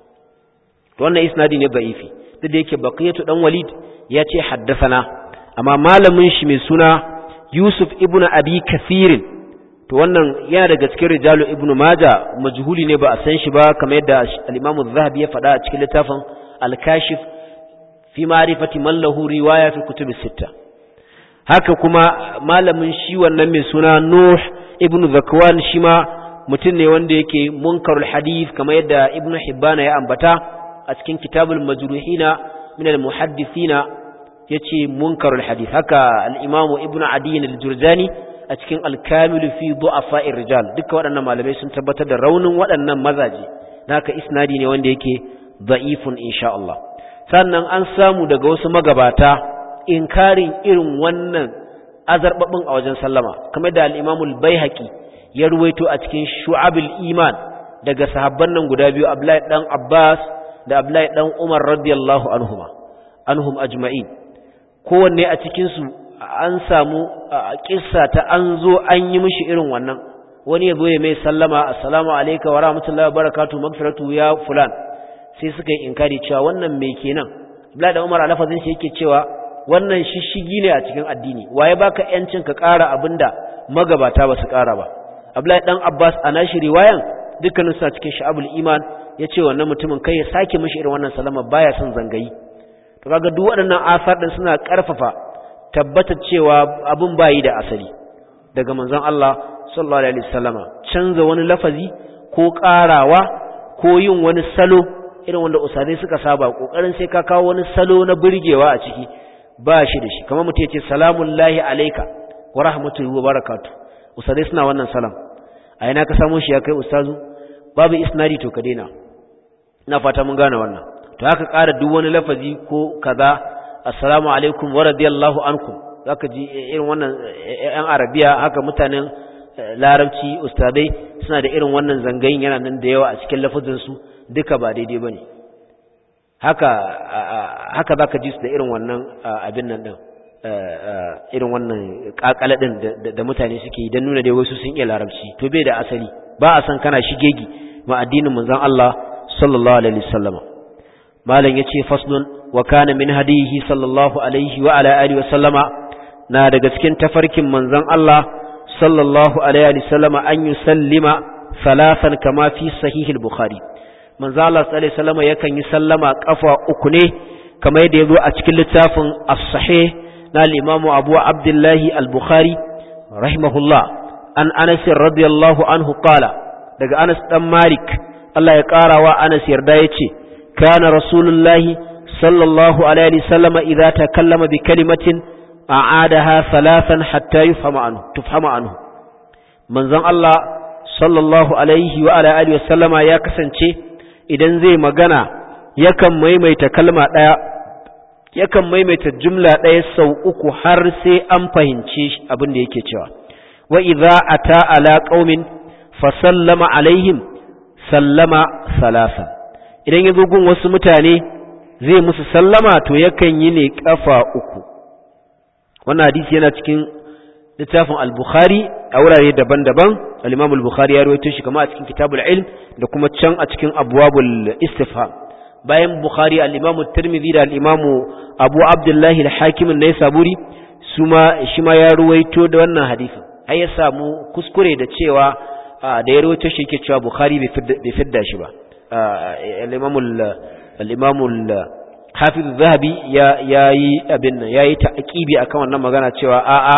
to wannan isnadi ne da'ifi duk da yake Baqiyatu dan Walid ya ce haddathana amma malamin shi mai suna Yusuf ibn Abi Kasirin to wannan yana daga cikin rijalu ibn Majah majhuli ne ba a san shi ba kamar yadda al-Imam Az-Zahabi ya faɗa a cikin littafin Al-Kashif fi ma'rifati man lahu riwaya fi kutub sitta haka kuma malamin shi wannan mai suna Nuh ibn Zakwan shi ma mutum ne wanda yake munkarul hadith kamar yadda Ibn Hibban ya ambata a cikin kitabul majruhina min al muhaddithina yace munkarul hadith haka al-Imam Ibn Adi al-Jurjani a cikin al-Kamil fi du'afa'ir rijal duka waɗannan malamai sun tabbatar da raunin waɗannan mazaje haka isnadi ne wanda yake da'ifun insha Allah sannan an samu daga wasu magabata inkarin irin wannan azarbabin a wajen sallama kamar da al-imamul baihaqi ya ruwaito a cikin shu'abul iman daga sahabban nan guda biyu abdullahi dan abbas da abdullahi dan umar radiyallahu anhuma anhum ajma'in kowanne a cikin su an samu kissa ta an zo an yi mishi irin wannan wani ya zo ya mai sallama assalamu alayka wa rahmatullahi wa barakatuh magfiratu ya fulan sai suka yi inkari cewa wannan mai kenan Abdullahi da Umar a lafazin shi yake cewa wannan shishigi ne a cikin addini waye baka yancin ka ƙara abinda magabata ba su ƙara ba Abdullahi dan Abbas a nashi riwayan dukkanin suna cikin sha'abul iman ya ce wannan mutumin kai ya sake mishi irin wannan salama baya son zangayi to kaga duk waɗannan asar din suna ƙarfafa tabbatar cewa abin bayi da asali daga manzon Allah sallallahu alaihi wasallama canza wani lafazi ko ƙarawa ko yin wani salo irin wanda usadai suka saba kokarin sai ka kawo wani salo na burgewa a ciki ba shi da shi kamar mutum ya ce salamun lahi alaika wa rahmatullahi wa barakatuh usadai suna wannan salam a ina ka samu shi ya kai ustazu babu isnadi to ka daina ina fata mun gane wannan to haka ƙara duk wani lafazi ko kaza assalamu alaikum wa radiyallahu ankum zaka ji irin wannan yan arabiya haka mutanen larabci ustadai suna da irin wannan zangayin yana nan da yawa a cikin lafazin su duka ba daidai bane haka haka zaka ji su da irin wannan abin nan din irin wannan kakala din da mutane suke yi dan nuna dai wasu sun iya larabci to bai da asali ba a san kana shigegi ma addinin manzon Allah sallallahu alaihi wasallama malam yace faslun wa kana min hadihi sallallahu alaihi wa ala alihi wasallama na daga cikin tafarkin manzon Allah sallallahu alaihi wasallama an yusallima thalathan kama fi sahih al-bukhari manzon Allah sallallahu alaihi wasallama yakan yi sallama kafa uku ne kamar yadda yazo a cikin littafin as-sahih na al-imamu Abu Abdullah al-Bukhari rahimahullah an Anas radiyallahu anhu qala daga Anas dan Malik Allah ya ƙara wa Anas yarda ya ce, Kana Rasulullahi sallallahu Alaihi wasallama idza takallama bi kalimatin a'adaha salasan hatta yufhama anhu tufhama anhu manzon Allah sallallahu alaihi wa ala alihi wasallama ya kasance idan zai magana yakan maimaita kalma daya yakan maimaita jumla daya sau uku har sai an fahimce abin da yake cewa wa idza ata ala qaumin fa sallama alaihim sallama salasan idan ya zo gun wasu mutane zai musu sallama to yakan yi ne kafa uku wannan hadisi yana cikin littafin al-bukhari a wurare daban-daban al-imam al-bukhari ya rawaito shi kama a cikin kitabul ilm da kuma can a cikin abwabul istifham bayan bukhari al-imam at-tirmidhi da al-imam abu abdullah al-hakim an-naisaburi suma shi ma ya rawaito da wannan hadisin ai ya samu kuskure da cewa da ya rawaito shi yake cewa Bukhari bai fidda shi ba al-Imam al-Imam al-Hafiz Zahabi ya yayi abin nan yayi ta'kibi akan wannan magana cewa a a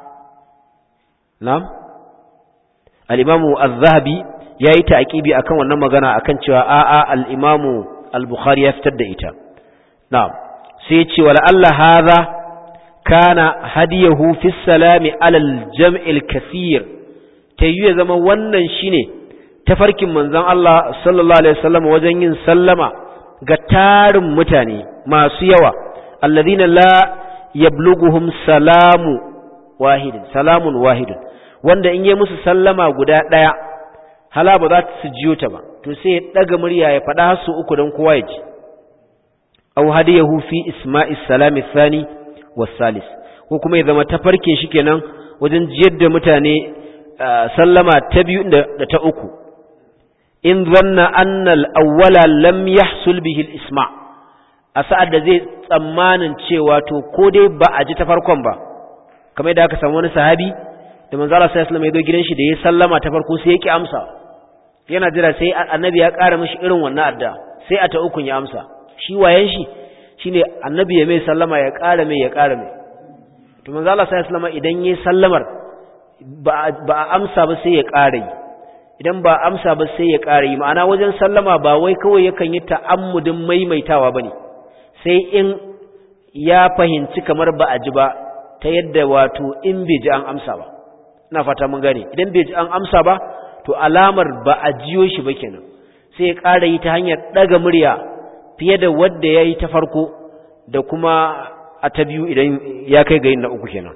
na'am al-Imam az-Zahabi yayi ta'kibi akan wannan magana akan cewa a a al-Imam al-Bukhari ya fitar da ita na'am sai ya ce wala Allah hadha kana hadiyahu fi salami ala al-jam' al-kathir ta yi ya zama wannan shine tafarkin manzon Allah sallallahu alaihi wasallam wajen yin sallama ga tarin mutane masu yawa alladhina la yablughuhum salamu wahidin salamun wahidin wanda in yi musu sallama guda daya hala ba za su jiyo ta ba to sai ya daga murya ya faɗa har su uku don kowa ya ji aw hadiyahu fi isma'is salami thani was salis ko kuma ya zama tafarkin shi kenan wajen jiyar da mutane sallama ta biyu da ta uku in zanna annal awwala lam yahsul bihi al-isma a sa'ad da zai tsammanin cewa to ko dai ba a ji ta farkon ba kamar yadda aka samu wani sahabi da manzo Allah sallallahu alaihi wasallam ya zo gidan shi da ya sallama ta farko sai ya ki amsa yana jira sai annabi ya ƙara mishi irin wannan adda sai a ta ukun ya amsa shi wayan shi shine annabi ya mai sallama ya ƙara mai ya ƙara mai to manzo Allah sallallahu alaihi wasallam idan yayi sallamar ba a amsa ba sai ya ƙara yi idan ba amsa ba sai ya ƙara yi ma'ana wajen sallama ba wai kawai yakan yi ta'ammudin maimaitawa ba ne sai in ya fahimci kamar ba a ji ba ta yadda wato in bai ji an amsa ba ina fata mun gane idan bai ji an amsa ba to alamar ba a jiyo shi ba kenan sai ya ƙara yi ta hanyar ɗaga murya fiye da wadda ya yi ta farko da kuma a ta biyu idan ya kai ga yin na uku kenan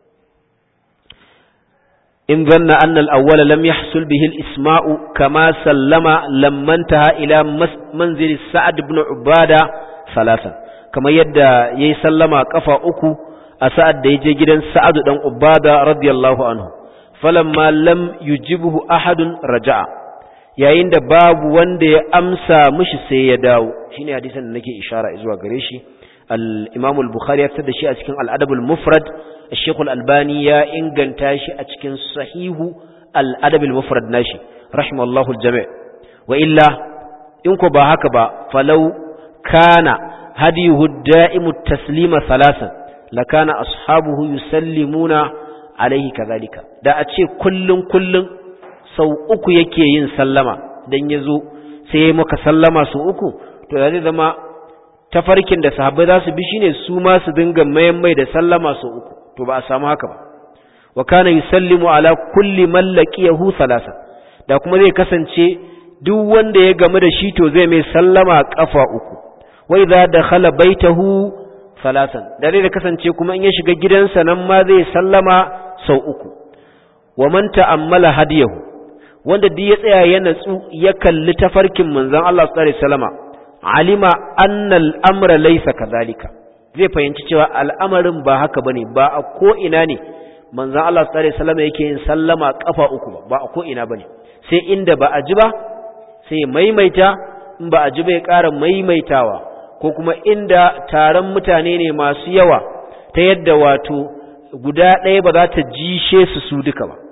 إن ظن أن الأول لم يحصل به الإسماء كما سلم لما انتهى إلى منزل سعد بن عبادة ثلاثا كما يدى يسلم كفا أكو أسعد يجي جدا سعد بن عبادة رضي الله عنه فلما لم يجبه أحد رجع yayin da babu wanda ya amsa mishi sai ya dawo shine hadisin da nake ishara zuwa gare shi al-Imam al-Bukhari ya fitar da shi a cikin al-Adab al-Mufrad الشيخ الألباني يا إنغان تاشي أتكن صحيح الأدب المفرد ناشي رحمه الله الجميع وإلا إنكو باهكبا فلو كان هديه الدائم التسليم ثلاثا لكان أصحابه يسلمون alaihi kazalika da a ce kullun kullun sau uku yake yin sallama dan yazo sai ya maka sallama sau uku to zai zama tafarkin da sahabbai za su bi shine su ma su dinga mayan mai da sallama sau uku to ba a samu haka ba wa kana yusallimu ala kulli man laqiyahu thalatha da kuma zai kasance duk wanda ya gamu da shi to zai mai sallama kafa uku wa idza dakhala baitahu thalathan da zai kasance kuma in ya shiga gidansa nan ma zai sallama sau uku wa man ta'ammala hadiyahu wanda duk ya tsaya ya natsu ya kalli tafarkin manzon Allah sallallahu alaihi wasallama alima anna al-amra laysa kadhalika zai fahimci cewa al'amarin ba haka bane ba a ko ina ne manzon Allah sallallahu alaihi wasallama yake yin sallama kafa uku ba ba a ko ina bane sai inda ba a ji ba sai maimaita in ba a ji bai ƙara maimaitawa ko kuma inda taron mutane ne masu yawa ta yadda wato guda ɗaya ba za ta jishe su su duka ba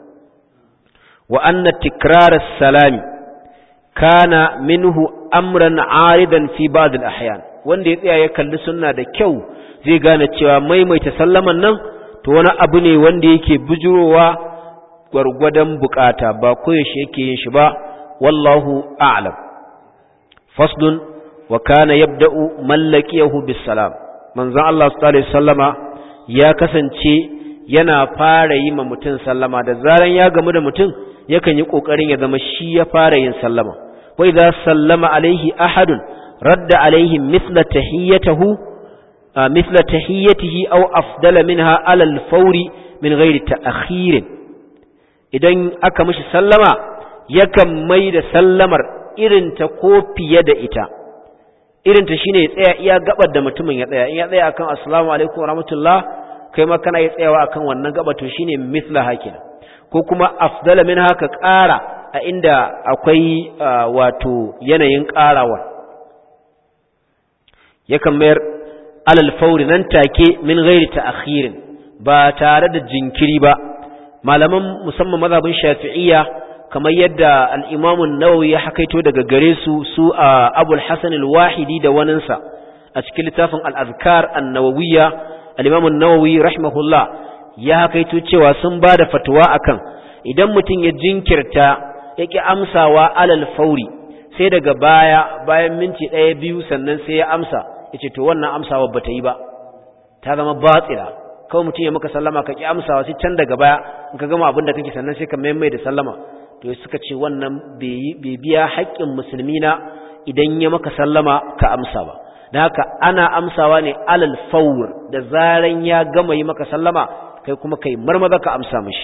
wa anna tikrar salami kana minhu amran aridan fi ba'd al-ahyan wanda ya tsaya ya kalli sunna da kyau zai gane cewa maimaita sallaman nan to wani abu ne wanda yake bujurowa gwargwadon bukata ba koyaushe yake yin shi ba wallahu a'lam faslun wa kana yabda'u man laqiyahu bis salam manzon Allah sallallahu alaihi wasallama ya kasance yana fara yi ma mutum sallama da zaran ya gamu da mutum yakan yi kokarin ya zama shi ya fara yin sallama wa idza sallama alaihi ahadun radda alaihi mithla tahiyyatahu mithla tahiyyatihi aw afdala minha ala al-fawri min ghairi ta'khir idan aka mishi sallama yakan mai da sallamar irin ta ko fiye da ita irin ta shine ya tsaya iya gabar da mutumin ya tsaya in ya tsaya akan assalamu alaikum warahmatullah kai ma kana ya tsayawa akan wannan gaba to shine mithla hakina ko kuma afdala min haka ƙara a inda akwai wato yanayin ƙarawa yakan mayar alal fauri nan take min ghairi ta'khirin ba tare da jinkiri ba malaman musamman mazhabin shafi'iyya kamar yadda al'imamun nawawi ya hakaito daga gare su su a abul hassan al-wahidi da waninsa a cikin littafin al'azkar annawawiyya al'imamun nawawi rahimahullah ya hakaito cewa sun ba da fatuwa akan idan mutum ya jinkirta ya ƙi amsawa alal fauri sai daga baya bayan minti ɗaya biyu sannan sai ya amsa ya ce to wannan amsawa ba ta yi ba ta zama batsira kawai mutum ya maka sallama ka ƙi amsawa sai can daga baya in ka gama abin da kake sannan sai ka maimai da sallama to suka ce wannan bai biya haƙƙin musulmi na idan ya maka sallama ka amsa ba da haka ana amsawa ne alal fawr da zaran ya gama yi maka sallama kai kuma kai marmaza ka amsa mishi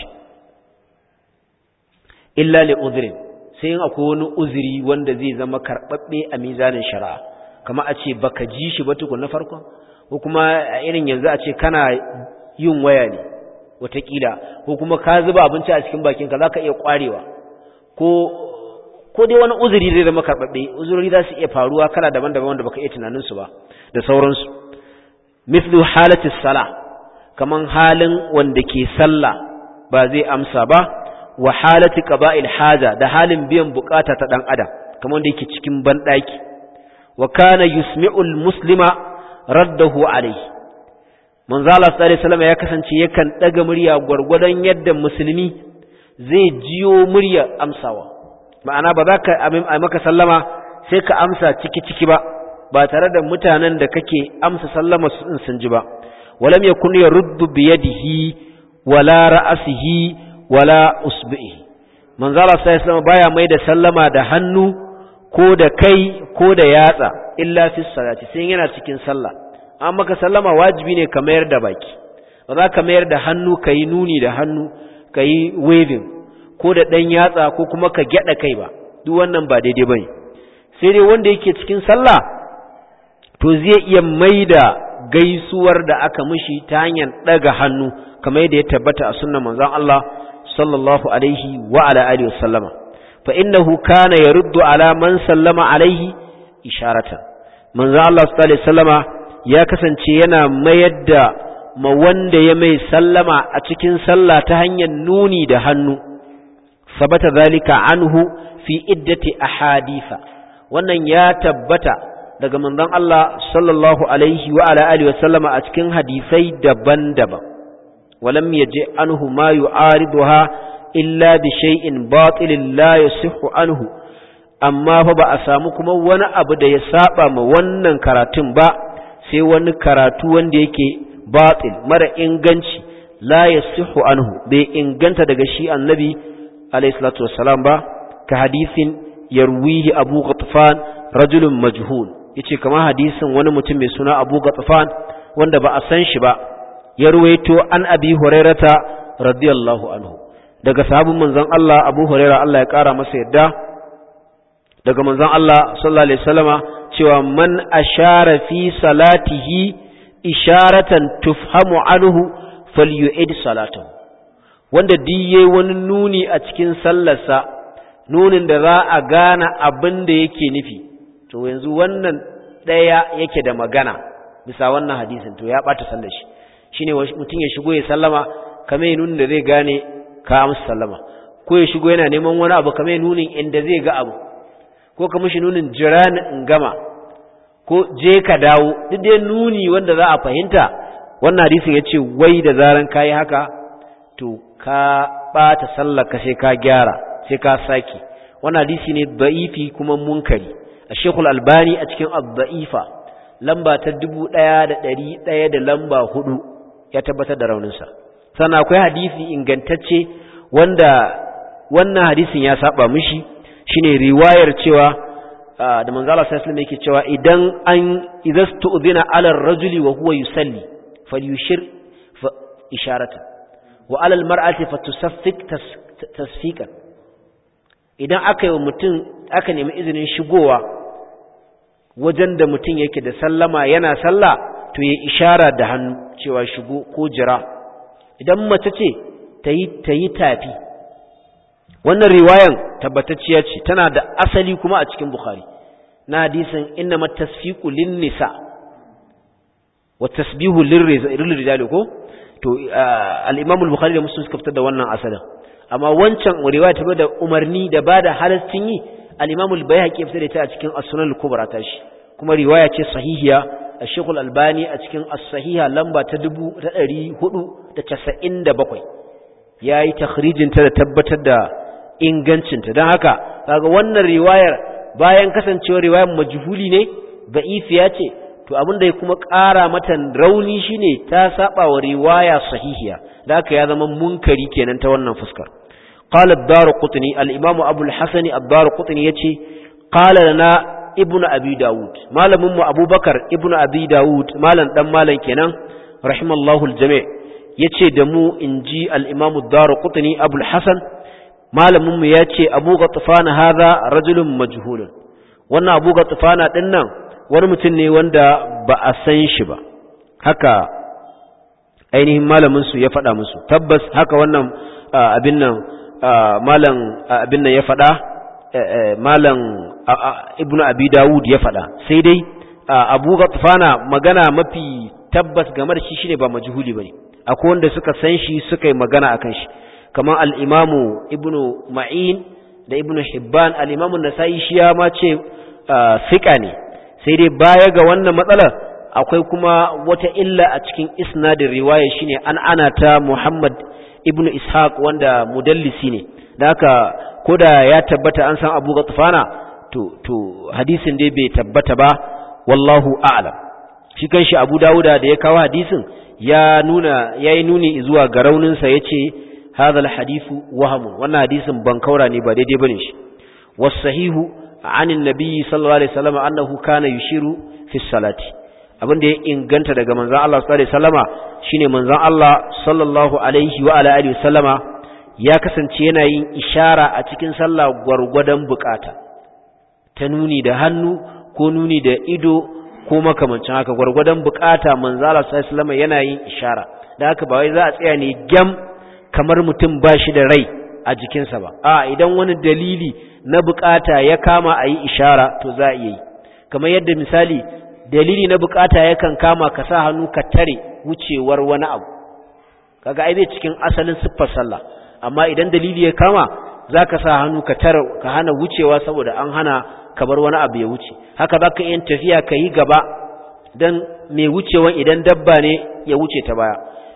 illa li udhrin sai in akwai wani uzuri wanda zai zama karɓaɓɓe a mizanin shari'a kama a ce baka ji shi ba tukun na farkon ko kuma a irin yanzu a ce kana yin waya ne watakila ko kuma ka zuba abinci a cikin bakinka za ka iya ƙwarewa ko ko dai wani uzuri zai zama karɓaɓɓe uzuri za su iya faruwa kala daban-daban wanda baka iya tunaninsu ba da sauransu mithlu halati sala kaman halin wanda ke sallah ba zai amsa ba wa halati qaba'il haja da halin biyan bukata ta dan adam kaman wanda yake cikin banɗaki wa kana yusmi'ul muslima raddahu alayhi manzo Allah sallallahu alaihi wasallam ya kasance yakan daga murya gwargwadon yadda musulmi zai jiyo murya amsawa ma'ana ba za ka a maka sallama sai ka amsa ciki-ciki ba ba tare da mutanen da kake amsa sallama su in sun ji ba walam yakun yaruddu bi yadihi wala ra'sihi wala usbihi manzo Allah sallallahu alaihi baya mai da sallama da hannu ko da kai ko da yatsa illa fi salati sai yana cikin sallah an maka sallama wajibi ne ka mayar da baki ba za ka mayar da hannu ka yi nuni da hannu ka yi waving ko da ɗan yatsa ko kuma ka gyaɗa kai ba duk wannan ba daidai ba ne sai dai wanda yake cikin sallah to zai iya mai da gaisuwar da aka mishi ta hanyar ɗaga hannu kamar yadda ya tabbata a sunnan manzon Allah sallallahu alaihi wa ala alihi wasallama fa innahu kana yaruddu ala man sallama alaihi isharatan manzon Allah sallallahu alaihi wasallama ya kasance yana mayar da ma wanda ya mai sallama a cikin sallah ta hanyar nuni da hannu sabata zalika anhu fi iddati ahaditha wannan ya tabbata daga manzon Allah sallallahu alaihi wa ala alihi wasallama a cikin hadisai daban-daban ولم يجئ عنه ما يعارضها إلا بشيء باطل لا يصح عنه amma fa ba a samu kuma wani abu da ya saba ma wannan karatun ba sai wani karatu wanda yake batil mara inganci la yasihu anhu bai inganta daga shi annabi alayhi salatu wassalam ba ka hadisin yarwihi abu ghatfan rajulun majhul yace kamar hadisin wani mutum mai suna abu ghatfan wanda ba a san shi ba ya ruwaito an abi hurairata radiyallahu anhu daga sahabin manzon Allah abu huraira Allah ya kara masa yadda daga manzon Allah sallallahu alaihi wasallama cewa man ashara fi salatihi isharatan tufhamu anhu falyu'id salatahu wanda diye wani nuni a cikin sallarsa nunin da za a gane abin da yake nufi to yanzu wannan daya yake da magana bisa wannan hadisin to ya bata sallar shi shine mutum ya shigo ya sallama kamar nunin da zai gane ka amsa sallama ko ya shigo yana neman wani abu kamar nunin inda zai ga abu ko ka mishi nunin jira ni in gama ko je ka dawo duk dai nuni wanda za a fahimta wannan hadisin ya ce wai da zaran kayi haka to ka ɓata sallar ka sai ka gyara sai ka saki wannan hadisi ne da'ifi kuma munkari a shekul albani a cikin abda'ifa lamba ta dubu ɗaya da ɗari ɗaya da lamba hudu ya tabbatar da rauninsa sannan akwai hadisi ingantacce wanda wannan hadisin ya saba mishi shine riwayar cewa da manzo Allah sallallahu alaihi yake cewa idan an idastu'dina ala ar-rajuli wa huwa yusalli falyushir isharatan wa ala al-mar'ati fatusaffik tasfiqan idan aka yi mutum aka nemi izinin shigowa wajen da mutum yake da sallama yana sallah to ya ishara da hannu cewa shigo ko jira idan mace ce ta yi tafi wannan riwayan tabbatacciya ce tana da asali kuma a cikin bukhari na hadisin inna matasfiqu lin nisa wa tasbihu lirrijali ko to al-imam al-bukhari da muslim suka fitar da wannan asalin amma wancan riwaya ta da umarni da bada halastin yi al-imam al-bayhaqi ya fitar da ta a cikin as-sunan al-kubra ta shi kuma riwaya ce sahihiya al-shaykh al-albani a cikin as-sahiha lamba ta 497 yayi takhrijin ta da tabbatar da ingancinta don haka kaga wannan riwayar bayan kasancewar riwayar majhuli ne da'ifiya ce to abin da ya kuma ƙara mata rauni shine ta saba wa riwaya sahihiya da haka ya zama munkari kenan ta wannan fuskar qala ad-darqutni al-imam abu al-hasan ad-darqutni yace qala lana ibnu abi daud malamin mu abubakar ibnu abi daud malam dan malam kenan rahimallahu al-jami' yace da mu inji al-imam ad-darqutni abu al-hasan malaminmu ya ce abu ga tufana haza rajulun majhulun wannan abu ga tufana ɗin nan wani mutum ne wanda ba a san shi ba haka ainihin malaminsu ya faɗa musu tabbas haka wannan abin nan malam abin nan ya faɗa malam ibnu abi dawud ya faɗa sai dai abu ga tufana magana mafi tabbas game da shi shine ba majhuli bane akwai wanda suka san shi suka yi magana akan shi kamar al'imamu ibnu ma'in da ibnu hibban al'imamun nasa'i shi ya ma ce fiƙa ne sai dai baya ga wannan matsalar akwai kuma wata illa a cikin isnadin riwaya shine an ana ta muhammad ibnu ishaq wanda mudallisi ne da haka ko da ya tabbata an san abu gatufana to, to hadisin dai bai tabbata ba wallahu a'lam shi kanshi abu dawuda da ya kawo hadisin ya nuna ya yi nuni zuwa ga rauninsa ya ce هذا الحديث وهم وانا حديث بنكورا ني با daidai bane shi والصحيح عن النبي صلى الله عليه وسلم انه كان يشير في الصلاه abin da ya inganta daga manzon Allah sallallahu alaihi wasallama shine manzon Allah sallallahu alaihi wa ala alihi wasallama ya kasance yana yin ishara a cikin sallah gwargwadon bukata ta nuni da hannu ko nuni da ido ko makamancin haka gwargwadon bukata manzon Allah sallallahu alaihi wasallama yana yin ishara da haka ba wai za a tsaya ne gyam kamar mutum ba shi da rai a jikinsa ba a idan wani dalili na bukata ya kama a yi ishara to za a iya yi kamar yadda misali dalili na bukata yakan kama ka sa hannu ka tare wucewar wani abu kaga ai bai cikin asalin siffar sallah amma idan dalili ya kama za ka sa hannu ka tare ka hana wucewa saboda an hana ka bar wani abu ya wuce haka za ka yin tafiya ka yi gaba don mai wucewan idan dabba ne ya wuce ta baya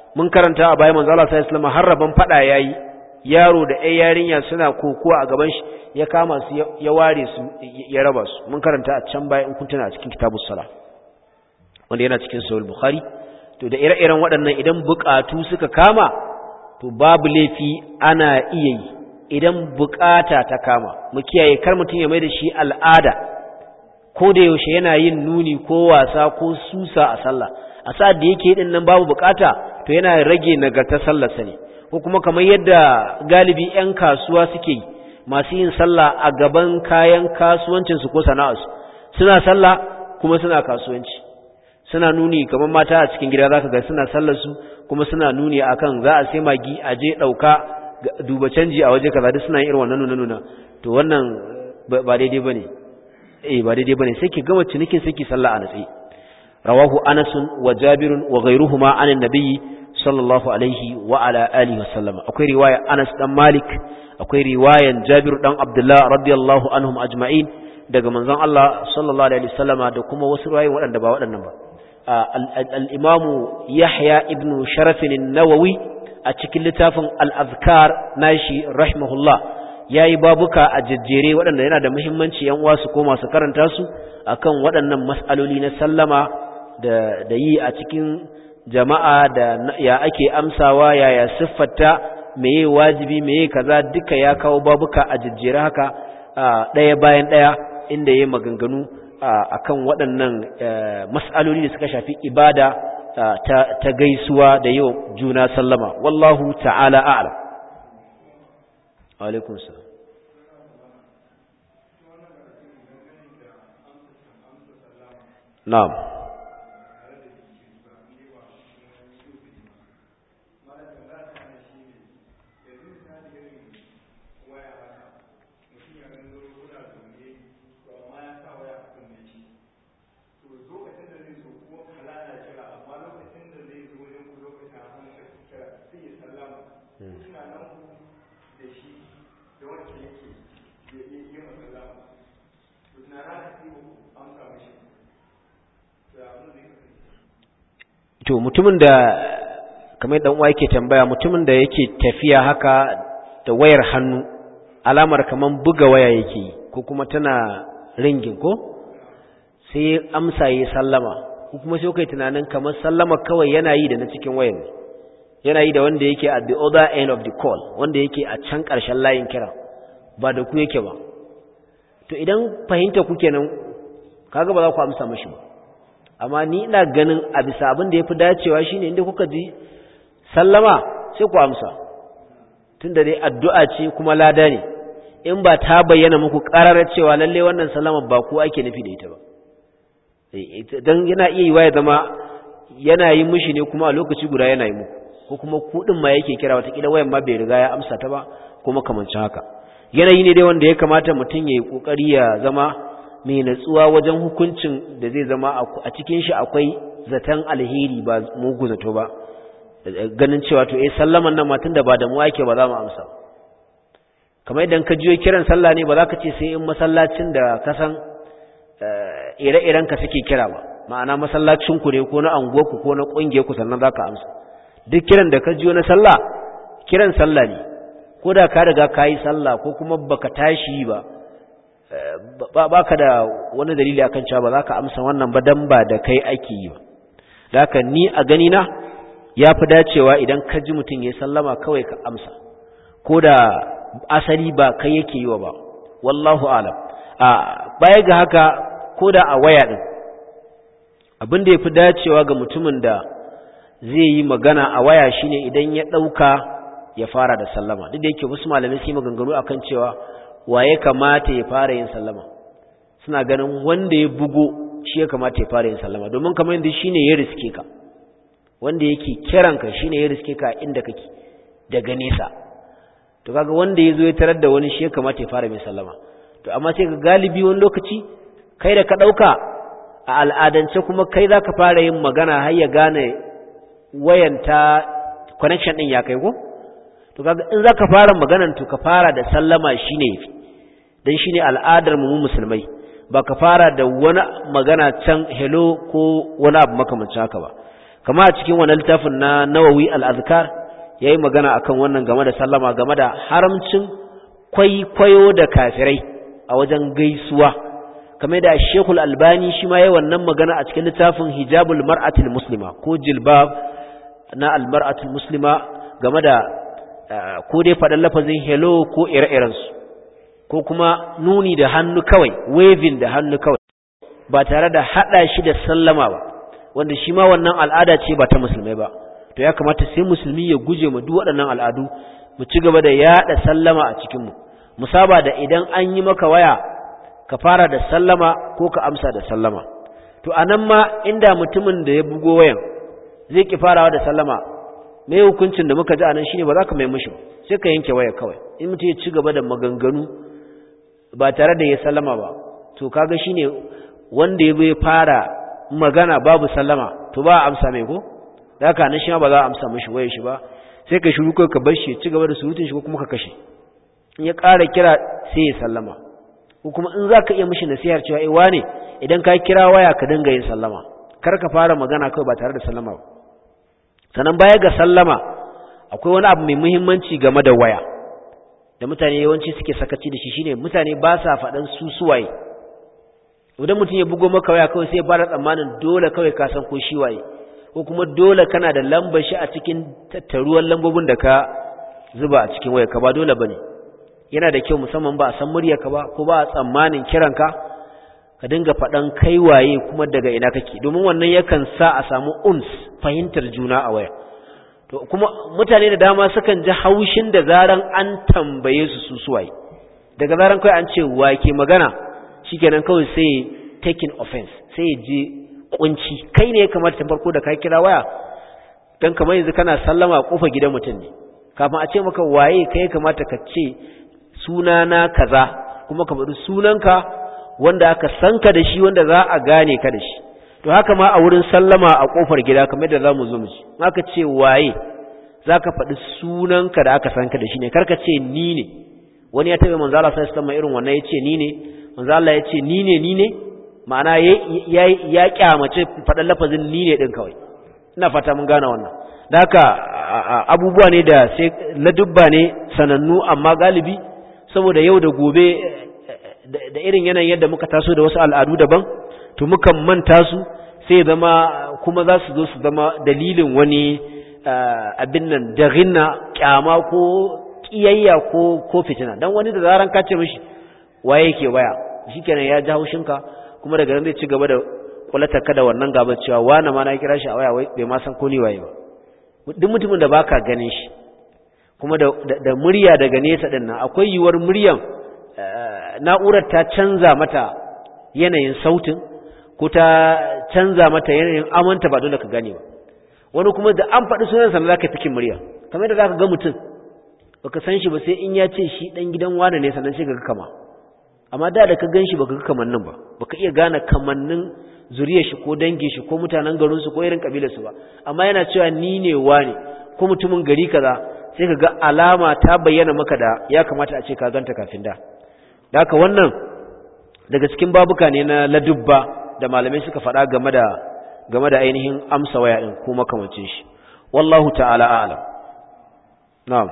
mun karanta a bayan manzo Allah sallallahu alaihi wasallam har raban fada yayi yaro da ɗaya yarinya suna kokowa a gaban shi ya kama su ya ware su ya raba su mun karanta a can baya in kun tuna a cikin kitabus sala wanda yana cikin sahih bukhari to da ire-iren waɗannan idan bukatu suka kama to babu laifi ana iya yi idan bukata ta kama mu kiyaye kar mutum ya mai da shi al'ada ko da yaushe yana yin nuni ko wasa ko susa a sallah a sa'ad da yake din nan babu bukata to yana rage nagartar sallarsa ne ko kuma kamar yadda galibi 'yan kasuwa suke yi masu yin sallah a gaban kayan kasuwancinsu ko sana'arsu suna sallah kuma suna kasuwanci suna nuni kamar mata a cikin gida zaka ga suna sallar su kuma suna nuni akan za a sai magi a je dauka duba canji a waje kaza duk suna yin irin wannan nuna nuna to wannan ba daidai bane eh ba daidai bane sai ki gama cinikin sai ki sallah a natsi rawahu anas wa jabir wa ghayruhuma anan nabiyyi sallallahu alaihi wa ala alihi wa sallam akwai riwaya anas dan malik akwai riwayan jabir dan abdullah radiyallahu anhum ajma'in daga manzon Allah sallallahu alaihi wasallama da kuma wasu riwayoyi waɗanda ba waɗannan ba al-imamu yahya ibn sharaf an-nawawi a cikin littafin al-azkar nashi rahimahullah yayi babuka a jajjere waɗanda yana da muhimmanci yan uwa su koma su karanta su akan waɗannan mas'aloli na sallama da da yi a cikin jama'a da ya ake amsawa yaya siffarta meye wajibi meye kaza duka ya kawo babuka a jajjere haka ɗaya bayan ɗaya inda ya maganganu akan waɗannan mas'aloli da suka shafi ibada ta gaisuwa da yau juna sallama wallahu ta'ala a'lam alaikum salam na'am to mutumin da kamar dan uwa yake tambaya mutumin da yake tafiya haka da wayar hannu alamar kaman buga waya yake ko kuma tana ringin ko sai amsa yi sallama ko kuma sai kai tunanin kamar sallama kawai yana yi da na cikin wayar ne yana yi da wanda yake at the other end of the call wanda yake a can ƙarshen layin kira ba da ku yake ba to idan fahimta ku kenan kaga ba za ku amsa mashi ba amma ni ina ganin a bisa abin da ya fi dacewa shine inda kuka ji sallama sai ku amsa tunda dai addu'a ce kuma lada ne in ba ta bayyana muku ƙararar cewa lalle wannan sallama ba ku ake nufi da ita ba don yana iya yi ya zama yana yi mishi ne kuma a lokaci guda yana yi muku ko kuma kuɗin ma yake kira watakila wayan ma bai riga ya amsa ta ba kuma kamancin haka yanayi ne dai wanda ya kamata mutum ya yi ƙoƙari ya zama mai natsuwa wajen hukuncin da zai zama a cikin shi akwai zaton alheri ba mugu zato ba ganin cewa to eh sallaman nan matan da ba da mu ake ba za mu amsa kamar idan ka jiyo kiran sallah ne ba za ka ce sai in masallacin da ka san ire-iren ka suke kira ba ma'ana masallacin ku ne ko na anguwar ku ko na kungiyar ku sannan za ka amsa duk kiran da ka jiyo na sallah kiran sallah ne ko da ka riga ka yi sallah ko kuma baka tashi ba ba ka da wani dalili akan cewa ba za ka amsa wannan ba dan ba da kai ake yi ba da haka ni a gani na ya fi dacewa idan ka ji mutum ya sallama kawai ka amsa ko da asali ba kai yake yi wa ba wallahu alam a baya ga haka ko da a waya din abin da ya fi dacewa ga mutumin da zai yi magana a waya shine idan ya ɗauka ya fara da sallama duk da yake wasu malamai su yi maganganu akan cewa waye kamata ya fara yin sallama suna ganin wanda ya bugo shi ya kamata ya fara yin sallama domin kamar yadda shine ya riske ka wanda yake kiranka shine ya riske ka inda kake daga nesa to kaga wanda ya zo ya tarar da wani shi ya kamata ya fara mai sallama to amma sai ga galibi wani lokaci kai da ka ɗauka a al'adance kuma kai za ka fara yin magana har ya gane wayanta connection ɗin ya kai ko to kaga in zaka fara maganan to ka fara da sallama shine yafi dan shine al'adar mu musulmai ba ka fara da wani magana can hello ko wani abu makamancin haka ba kama a cikin wannan littafin na Nawawi al-Azkar yayi magana akan wannan game da sallama game da haramcin kwaikwayo da kafirai a wajen gaisuwa kamar da Sheikhul Albani shi ma yayi wannan magana a cikin littafin Hijabul Mar'atil Muslima ko jilbab na al-mar'atul muslima game da ko dai faɗan lafazin hello ko ire-irensu ko kuma nuni da hannu kawai waving da hannu kawai ba tare da haɗa shi da sallama ba wanda shi ma wannan al'ada ce ba ta musulmai ba to ya kamata sai musulmi ya guje mu duk waɗannan al'adu mu ci gaba da yaɗa sallama a cikinmu mu saba da idan an yi maka waya ka fara da sallama ko ka amsa da sallama to anan ma inda mutumin da ya bugo wayan zai ki farawa da sallama me hukuncin da muka ji anan shine ba za ka mai mishi sai ka yanke waya kawai in mutum ya ci gaba da maganganu ba tare da ya sallama ba to kaga shine wanda ya bai fara magana babu sallama to ba a amsa mai ko da haka nan shi ma ba za a amsa mishi wayar shi ba sai ka shiru kai ka bar shi ya ci gaba da surutun shi ko kuma ka kashe in ya ƙara kira sai ya sallama ko kuma in za ka iya mishi nasihar cewa eh wane idan ka kira waya ka dinga yin sallama kar ka fara magana kawai ba tare da sallama ba sannan baya ga sallama akwai wani abu mai muhimmanci game da waya da mutane yawanci suke sakaci da shi shine mutane ba sa faɗan su suwaye idan mutum ya bugo maka waya kawai sai ya fara tsammanin dole kawai ka san ko shi waye ko kuma dole kana da lambar shi a cikin tattaruwan lambobin da ka zuba a cikin waya ka ba dole bane yana da kyau musamman ba a san muryarka ba ko ba a tsammanin kiranka ka dinga faɗan kai waye kuma daga ina kake domin wannan yakan sa a samu uns fahimtar juna a waya to kuma mutane da dama sukan ji haushin da zaran an tambaye su su suwaye daga zaran kai an ce wa ke magana shikenan kawai sai taking offense sai ya je kunci kai ne ya kamata ta farko da ka kira waya dan kamar yanzu kana sallama a kofar gidan mutum ne kafin a ce maka waye kai kamata ka ce sunana kaza kuma ka faɗi sunanka wanda aka san ka da shi wanda za a gane ka da shi to haka ma a wurin sallama a kofar gida kamar da za mu zo mu ji aka ce waye za ka faɗi sunanka da aka san ka da shi ne karka ce ni ne wani ya taɓa manzo Allah sallallahu alaihi irin wannan ya ce ni ne manzo Allah ya ce ni ne ni ne ma'ana ya ya kyamace faɗan lafazin ni ne din kawai ina fata mun gane wannan da haka abubuwa ne da sai ladubba ne sanannu amma galibi saboda yau da gobe da irin yanayin yadda muka taso da wasu al'adu daban to mukan manta su sai zama kuma za su zo su zama dalilin wani abin nan da rinna kyama ko kiyayya ko ko fitina dan wani da zaran ka ce mishi waye yake waya shikenan ya ji haushinka kuma daga nan zai ci gaba da kulata ka da wannan gaba cewa wani ma na kira shi a waya wai bai ma san ko ni waye ba duk mutumin da baka ganin shi kuma da da murya daga nesa din nan akwai yiwuwar muryan na'urar ta canza mata yanayin sautin ko ta canza mata yanayin amanta ba dole ka gane ba wani kuma da an faɗi sunansa na zaka fikin murya kamar da zaka ga mutum baka san shi ba sai in ya ce shi dan gidan wane ne sannan sai ga kama amma da da ka gan shi baka ga kamannin ba baka iya gane kamannin zuriyar shi ko dangin shi ko mutanen garin su ko irin kabilar su ba amma yana cewa ni ne wane ko mutumin gari kaza sai ka ga alama ta bayyana maka da ya kamata a ce ka ganta kafin da da haka wannan daga cikin babuka ne na ladubba da malamai suka faɗa game da game da ainihin amsa waya din ko makamancin shi wallahu ta'ala a'lam na'am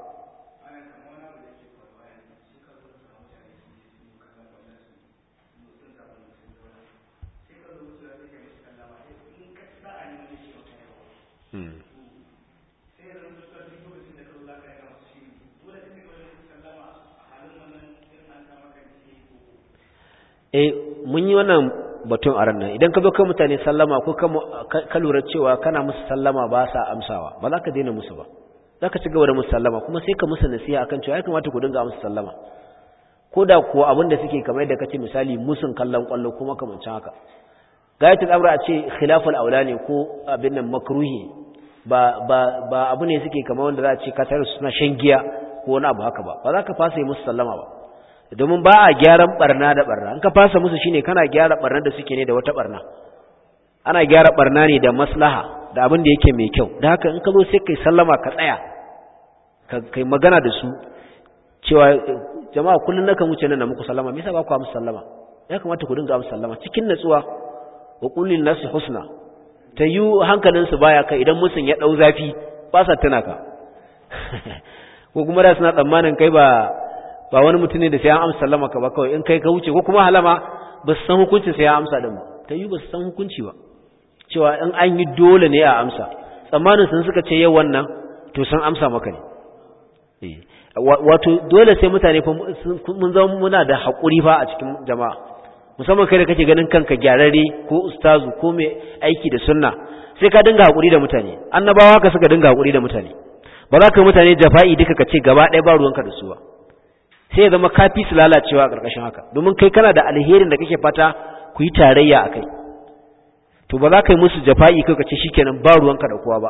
eh mun yi wannan batun a ranar idan ka zo kai mutane sallama ko ka lura cewa kana musu sallama ba sa amsawa ba za ka daina musu ba za ka ci gaba da musu sallama kuma sai ka musu nasiha akan cewa ya kamata ku dinga musu sallama ko da kuwa abin da suke kamar yadda kace misali musun kallon kwallo kuma kamancin haka gayatul amra a ce khilaful aula ne ko abin nan makruhi ba ba ba abu ne suke kamar wanda za a ce kasar suna shan giya ko wani abu haka ba ba za ka fasa yi musu sallama ba domin ba a gyaran barna da barna an ka fasa musu shine kana gyara barna da suke ne da wata barna ana gyara barna ne da maslaha da abin da yake mai kyau da haka in ka zo sai kai sallama ka tsaya ka kai magana da su cewa jama'a kullun nakan wuce nan da muku sallama me yasa ba ku amsa sallama ya kamata ku dinga amsa sallama cikin natsuwa wa qul lin nasi husna ta yi hankalinsu baya kai idan musun ya ɗau zafi ba sa tuna ka ko kuma da suna tsammanin kai ba ba wani mutum ne da sai an amsa sallama ka ba kawai in kai ka wuce ko kuma halama ba su san hukuncin sai ya amsa din ba ta yi ba su san hukunci ba cewa in an yi dole ne a amsa tsammanin sun suka ce yau wannan to sun amsa maka ne wato dole sai mutane mun zama muna da haƙuri fa a cikin jama'a musamman kai da kake ganin kanka gyararre ko ustazu ko mai aiki da sunna sai ka dinga haƙuri da mutane annabawa ka suka dinga haƙuri da mutane ba za ka yi mutane jafa'i duka ka ce gaba ɗaya ba ruwanka da su ba sai ya zama kafi su lalacewa a ƙarƙashin haka domin kai kana da alherin da kake fata ku yi tarayya a kai to ba za ka yi musu jafa'i kai ka ce shikenan ba ruwanka da kowa ba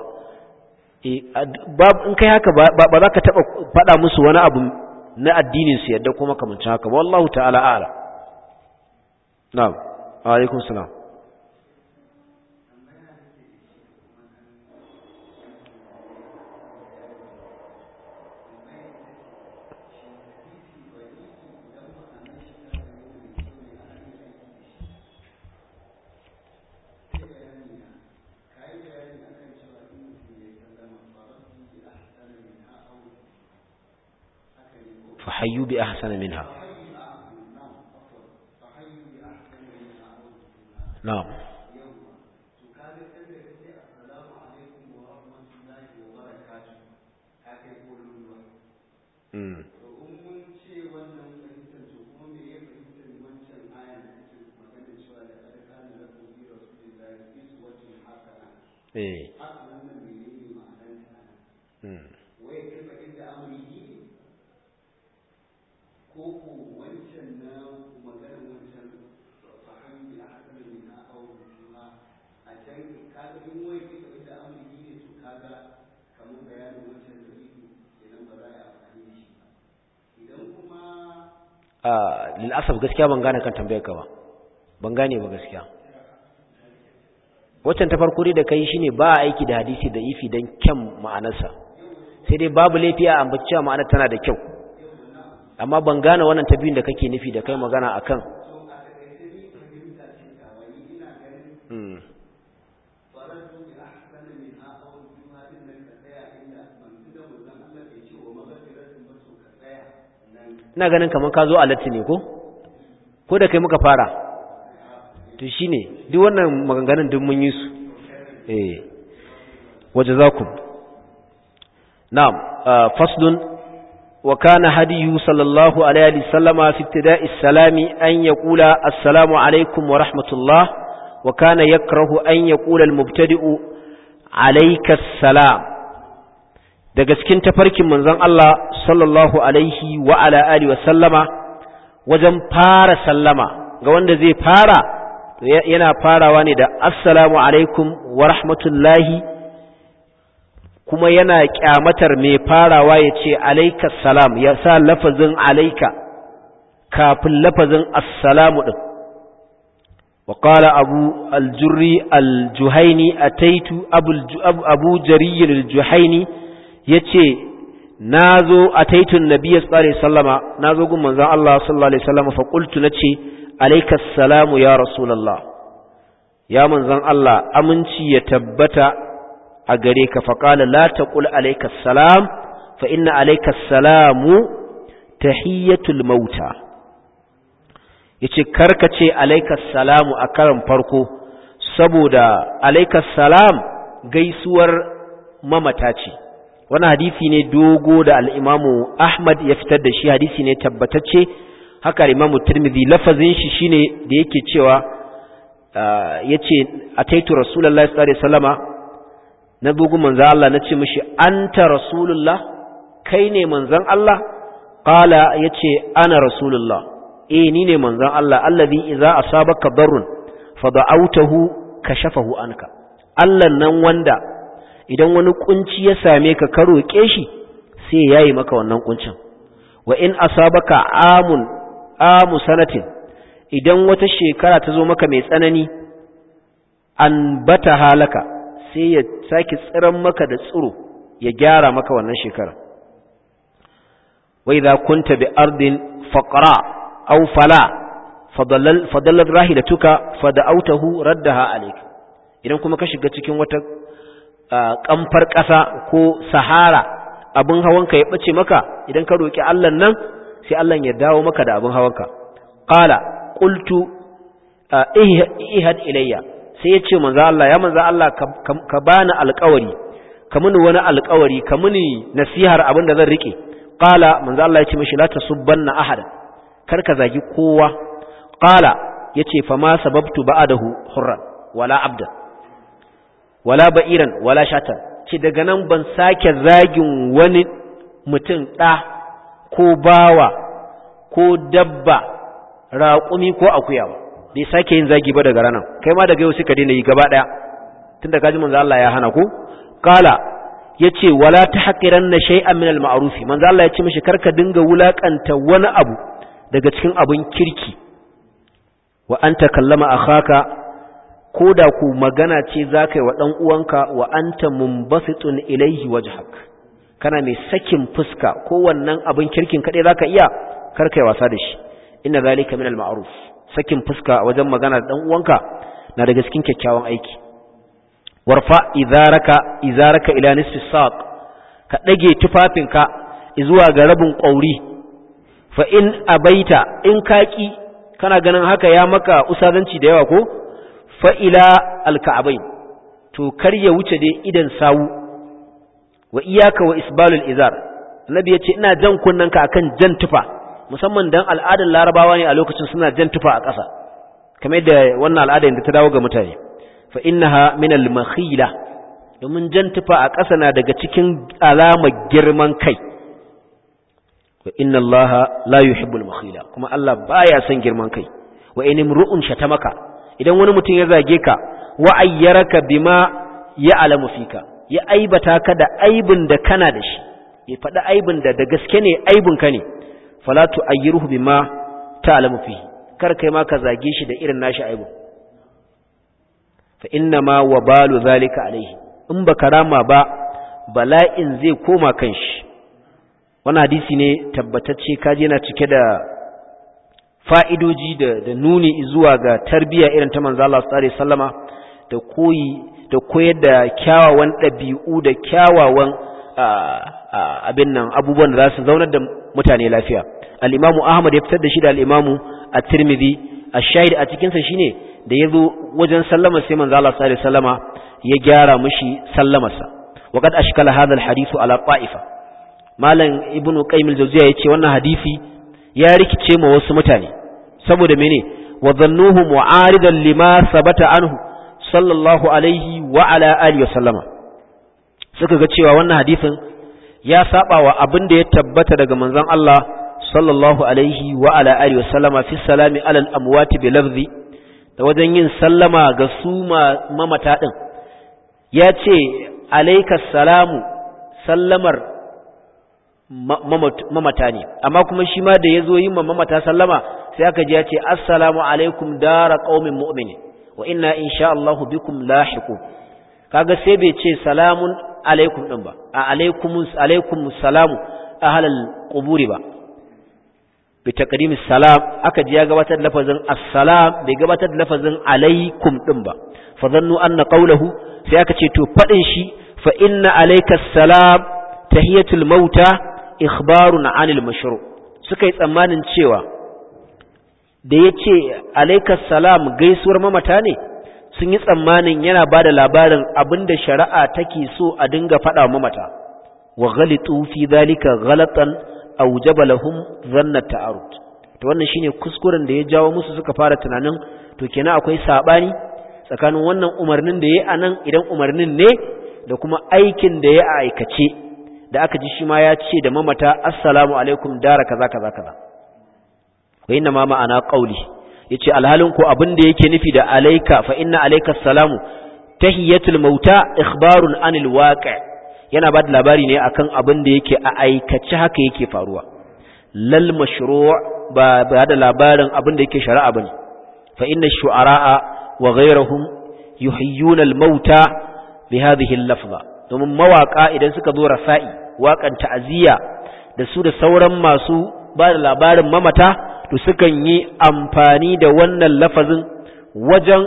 in kai haka ba za ka taɓa faɗa musu wani abu na addinin su yadda kuma kamancin haka ba wallahu ta'ala a'ala na'am alaikum salam فحيوا بأحسن منها نعم eh koko wancan na maganar wancan fahimci a hakan ne na aure kuma a can kaga in wai ke tafi da amurki ne to kaga kamar bayanin wancan da ido kenan ba za a yi amfani da shi idan kuma a lil'asaf gaskiya ban gane kan tambayar ka ba ban gane ba gaskiya waccan ta farko dai da kai shine ba a aiki da hadisi da ifi don kyan ma'anarsa sai dai babu laifi a ambaci cewa ma'anar tana da kyau amma ban gane wannan ta biyun da kake nufi da kai magana akan ina ganin kamar ka zo a latti ne ko ko da kai muka fara to shine duk wannan maganganun duk mun yi su eh wajazakum na'am faslun وكان هديه صلى الله عليه وسلم في ابتداء السلام أن يقول السلام عليكم ورحمة الله وكان يكره أن يقول المبتدئ عليك السلام daga cikin tafarkin manzon Allah sallallahu alaihi wa ala alihi wa sallama wajen fara sallama ga wanda zai fara yana farawa ne da assalamu alaikum wa rahmatullahi kuma yana kyamatar mai farawa ya ce alaika salam ya sa lafazin alaika kafin lafazin assalamu ɗin وقال أبو الجري الجهيني أتيت أبو, أبو جري الجهيني يتي نازو أتيت النبي صلى الله عليه وسلم نازو قم من الله صلى الله عليه وسلم فقلت نتي عليك السلام يا رسول الله يا من الله أمنتي يتبت a gare ka faƙala la taqul alayka salam fa inna alayka salamu tahiyyatul mauta yace karka ce alayka salamu a karan farko saboda alayka salam gaisuwar mamata ce wannan hadisi ne dogo da al-Imamu Ahmad ya fitar da shi hadisi ne tabbatacce haka al-Imamu Tirmidhi lafazin shi shine da yake cewa yace ataitu rasulullahi sallallahu alaihi wasallama na bugu manzan Allah na ce mishi anta rasulullah kai ne manzan Allah qala yace ana rasulullah eh ni ne manzan Allah allazi idza asabaka darrun fada'awtahu kashafahu anka Allah nan wanda idan wani kunci ya same ka ka roke shi sai yayi maka wannan kuncin wa in asabaka amun amu sanatin idan wata shekara ta zo maka mai tsanani an bata halaka sai ya sake tsiran maka da tsiro ya gyara maka wannan shekara wai za kunta bi ardin faqra aw fala fadallat rahilatuka fada'awtahu raddaha alayk idan kuma ka shiga cikin wata kamfar ƙasa ko sahara abin hawanka ya bace maka idan ka roki Allah nan sai Allah ya dawo maka da abin hawanka qala qultu ihad ilayya sai ya ce manzo Allah ya manzo Allah ka bani alƙawari ka muni wani alƙawari ka muni nasihar abin da zan rike qala manzo Allah ya ce mishi la tasubbanna ahada kar ka zagi kowa qala yace fa ma sababtu ba'dahu hurran wala abdan wala ba'iran wala shatan ce daga nan ban sake zagin wani mutum ɗa ko bawa ko dabba raƙumi ko akuya ba bai sake yin zagi ba daga ranar kai ma daga yau suka daina yi gaba ɗaya tun da kaji manzo Allah ya hana ku kala yace wala tahqiranna shay'an min al-ma'ruf manzo Allah ya ce mishi karka dinga wulakanta wani abu daga cikin abun kirki wa anta kallama akhaka ko da ku magana ce za ka yi wa ɗan uwanka wa anta mumbasitun ilaihi wajhak kana mai sakin fuska ko wannan abin kirkin kaɗai za ka iya kar ka yi wasa da shi inna zalika min al-ma'ruf sakin fuska wajen magana da ɗan uwanka na daga cikin kyakkyawan aiki warfa izaraka izaraka ila nisfi saq ka dage tufafinka zuwa ga rabin ƙauri fa in abaita in kaki kana ganin haka ya maka usazanci da yawa ko fa'ila alka'abai to kar ya wuce dai idan sawu wa iyaka wa isbalul izar annabi ya ce ina jan kunnanka akan jan tufa musamman dan al'adar larabawa ne a lokacin suna jan tufa a ƙasa kamar yadda wannan al'ada da ta dawo ga mutane fa innaha min al-makhila domin jan tufa a ƙasa na daga cikin alamar girman kai wa inna allaha la yuhibbul makhila kuma Allah baya son girman kai wa in imru'un shatamaka idan wani mutum ya zage ka wa ayyaraka bima ya alamu fika ya aibata ka da aibin da kana da shi ya faɗi aibin da da gaske ne aibin ka ne fala tu ayyiruhu bima ta'lamu fihi kar kai ma ka zage shi da irin nashi aibin fa inna ma wabalu zalika alaihi in baka rama ba bala'in zai koma kan shi wannan hadisi ne tabbatacce kaje yana cike da fa'idoji da, da nuni zuwa ga tarbiyya irin ta manzo Allah sallallahu alaihi wasallama da koyi da koyar da kyawawan ɗabi'u da kyawawan abin nan abubuwan da za su zaunar da mutane lafiya al-imamu Ahmad ya fitar da shi da al-imamu at-Tirmidhi ash-shahid a cikin sa shine da yazo wajen sallama sai manzo Allah sallallahu alaihi wasallama ya gyara mishi sallamarsa wa qad ashkala hadha al-hadithu ala qa'ifa malam ibnu qayyim al-jawziyya yace wannan hadisi ya rikice ma wasu mutane saboda mene wa dhannuhu mu'aridan lima sabata anhu sallallahu alaihi wa ala alihi wa sallama suka ga cewa wannan hadisin ya saba wa abin da ya tabbata daga manzon Allah sallallahu alaihi wa ala alihi wa sallama fi salami ala al-amwati bi lafzi da wajen yin sallama ga su mamata din ya ce alayka salamu sallamar mamata ne amma kuma shi ma da ya zo yi mamata sallama sai aka ji ya ce assalamu alaikum dara qaumin mu'minin wa inna insha Allah bikum lahiqun kaga sai bai ce salamun alaikum din ba a alaikum alaikum salamu ahlal quburi ba bi taqdimis salam aka ji ya gabatar da lafazin assalam bai gabatar da lafazin alaikum din ba fa zannu anna qawluhu sai aka ce to fadin shi fa inna alayka salam tahiyatul mauta ikhbarun anil mashru suka yi tsammanin cewa da ya ce alaikas salam gaisuwar mamata ne sun yi tsammanin yana ba da labarin abin da shari'a take so a dinga faɗa mamata wa ghalitu fi zalika ghalatan awjaba lahum dhanna ta'arud to wannan shine kuskuren da ya jawo musu suka fara tunanin to kenan akwai sabani tsakanin wannan umarnin da yayi anan idan umarnin ne da kuma aikin da ya aikace da aka ji shi ma ya ce da mamata assalamu alaikum dara kaza kaza kaza wa inna ma ma'ana qauli yace alhalin ko abin da yake nufi da alayka fa inna alayka salamu tahiyatul mauta ikhbarun anil waqi' yana ba da labari ne akan abin da yake a aikace haka yake faruwa lal mashru' ba ba da labarin abin da yake shari'a bane fa inna shu'ara'a wa ghayrihim yuhyuna al mauta bi hadhihi al lafza domin mawaka idan suka zo rasa'i waƙan ta'aziyya da su da sauran masu ba da labarin mamata to sukan yi amfani da wannan lafazin wajen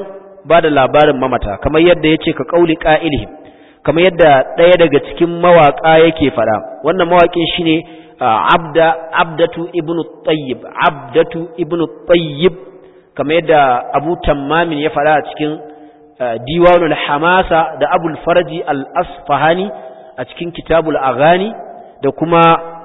bada labarin mamata kamar yadda yace ka qauli qa'ilihim kamar yadda ɗaya daga cikin mawaka yake fada wannan mawakin shine abda abdatu ibnu tayyib abdatu ibnu tayyib kamar yadda abu tammamin ya fada a cikin diwanul hamasa da abul farji al-asfahani a cikin kitabul aghani da kuma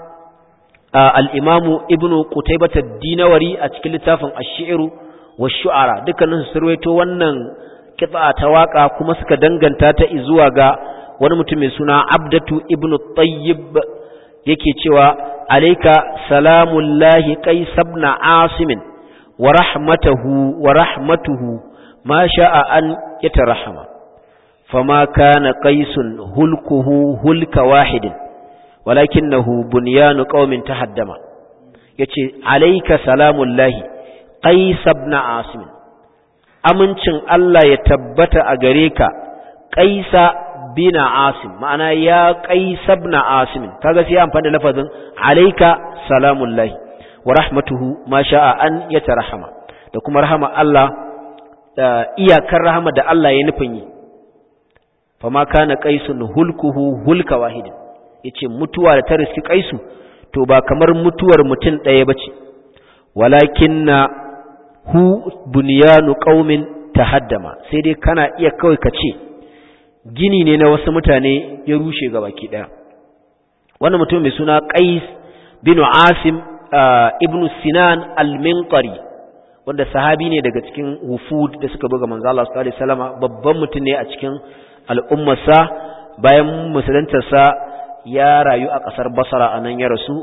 al-imamu ibnu qutaybah ad-dinawari a cikin littafin ash-shi'ru wash-shu'ara dukkanin su surwaito wannan kitsa ta waka kuma suka danganta ta zuwa ga wani mutum mai suna abdatu ibnu tayyib yake cewa alayka salamullahi qais ibn asim wa rahmatuhu wa rahmatuhu ma sha'a an yatarahama fama kana qaisun hulkuhu hulka wahidin walakinahu bunyanu qaumin tahaddama yace alayka salamullahi qais ibn asim amincin Allah ya tabbata a gare ka qaisa bin asim ma'ana ya qaisa ibn asim kaga sai amfani da lafazin alayka salamullahi wa rahmatuhu ma sha'a an yatarahama da kuma rahama Allah iyakar rahama da Allah ya nufin yi fama kana qaisun hulkuhu hulka wahidin yace mutuwa da ta riski qaisu to ba kamar mutuwar mutum ɗaya bace walakinna hu bunyanu qaumin tahaddama sai dai kana iya kawai ka ce gini ne na wasu mutane ya rushe gabaki daya wannan mutum mai suna qais bin asim ibn sinan al-minqari wanda sahabi ne daga cikin wufud da suka buga manzo Allah sallallahu alaihi wasallam babban mutum ne a cikin al'ummarsa bayan musuluntarsa ya rayu a ƙasar basara a nan ya rasu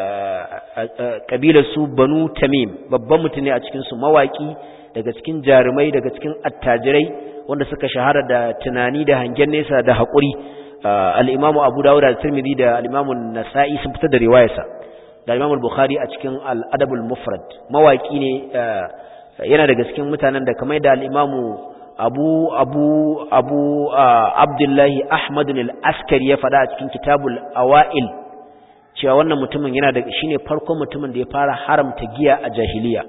ƙabilar su banu tamim babban mutum ne a cikinsu mawaƙi daga cikin jarumai daga cikin attajirai wanda suka shahara da tunani da hangen nesa da haƙuri al'imamu abu dawud da tirmidhi da al'imamu nasa'i sun fitar da riwayarsa da al'imamu bukhari a cikin al'adabul mufrad mawaƙi ne yana daga cikin mutanen da kamar da al'imamu abu abu abu abdullahi ahmadun al-askari ya faɗa a cikin kitabul awa'il cewa wannan mutumin yana da shine farkon mutumin da ya fara haramta giya a jahiliya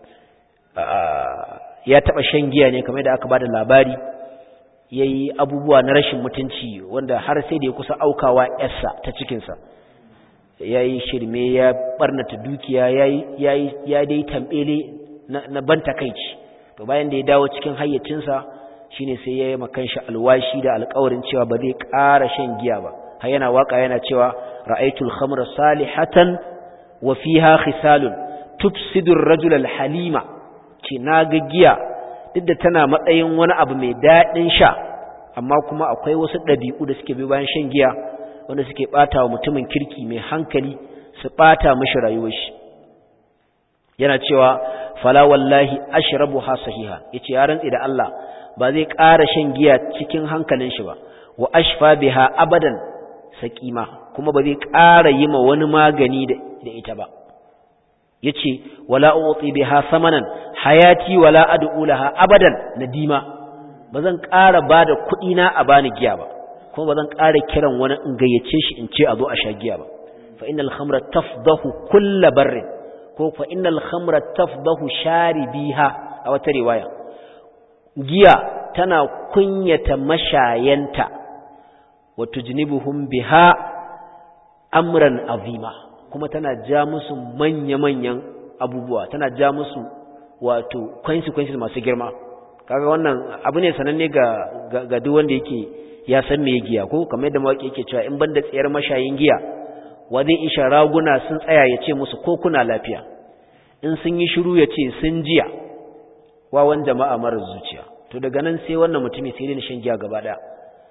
ya taɓa shan giya ne kamar da aka bada labari yayi abubuwa na rashin mutunci wanda har sai da ya kusa aukawa yarsa ta cikinsa yayi shirme ya barnata dukiya yayi yayi ya dai tambele na ban takeici to bayan da ya dawo cikin hayyacinsa shine sai ya yi makanshi alwashi da alƙawarin cewa ba zai ƙara shan giya ba har yana waka yana cewa ra'aytul khamra salihatan wa fiha khisalun tufsidu ar-rajul al-halima ce naga giya duk da tana matsayin wani abu mai daɗin sha amma kuma akwai wasu ɗabi'u da suke bi bayan shan giya wanda suke ɓata wa mutumin kirki mai hankali su ɓata mishi rayuwar shi yana cewa fala wallahi ashrabuha sahiha yace ya rantsi da Allah ba zai ƙara shan giya cikin hankalin shi ba wa ashfa biha abadan saqima kuma ba zai ƙara yi ma wani magani da ita ba yace wala uti biha samanan hayati wala ad'u laha abadan nadima bazan ƙara bada kuɗi na a bani giya ba kuma bazan ƙara kiran wani in gayyace shi in ce a zo a sha giya ba fa innal khamra tafdahu kull barrin ko fa innal khamra tafdahu sharibiha a wata riwaya giya tana kunyata mashayanta wa tujnibuhum biha amran azima kuma tana ja musu manya-manyan abubuwa tana ja musu wato consequences masu girma kaga wannan abu ne sananne ga ga duk wanda yake ya san me giya ko kamar yadda mawaki yake cewa in banda tsayar mashayin giya wa zai isha raguna sun tsaya ya ce musu ko kuna lafiya in sun yi shiru ya ce sun jiya wawan jama'a marar zuciya to daga nan sai wannan mutumi sai dai shan giya gaba daya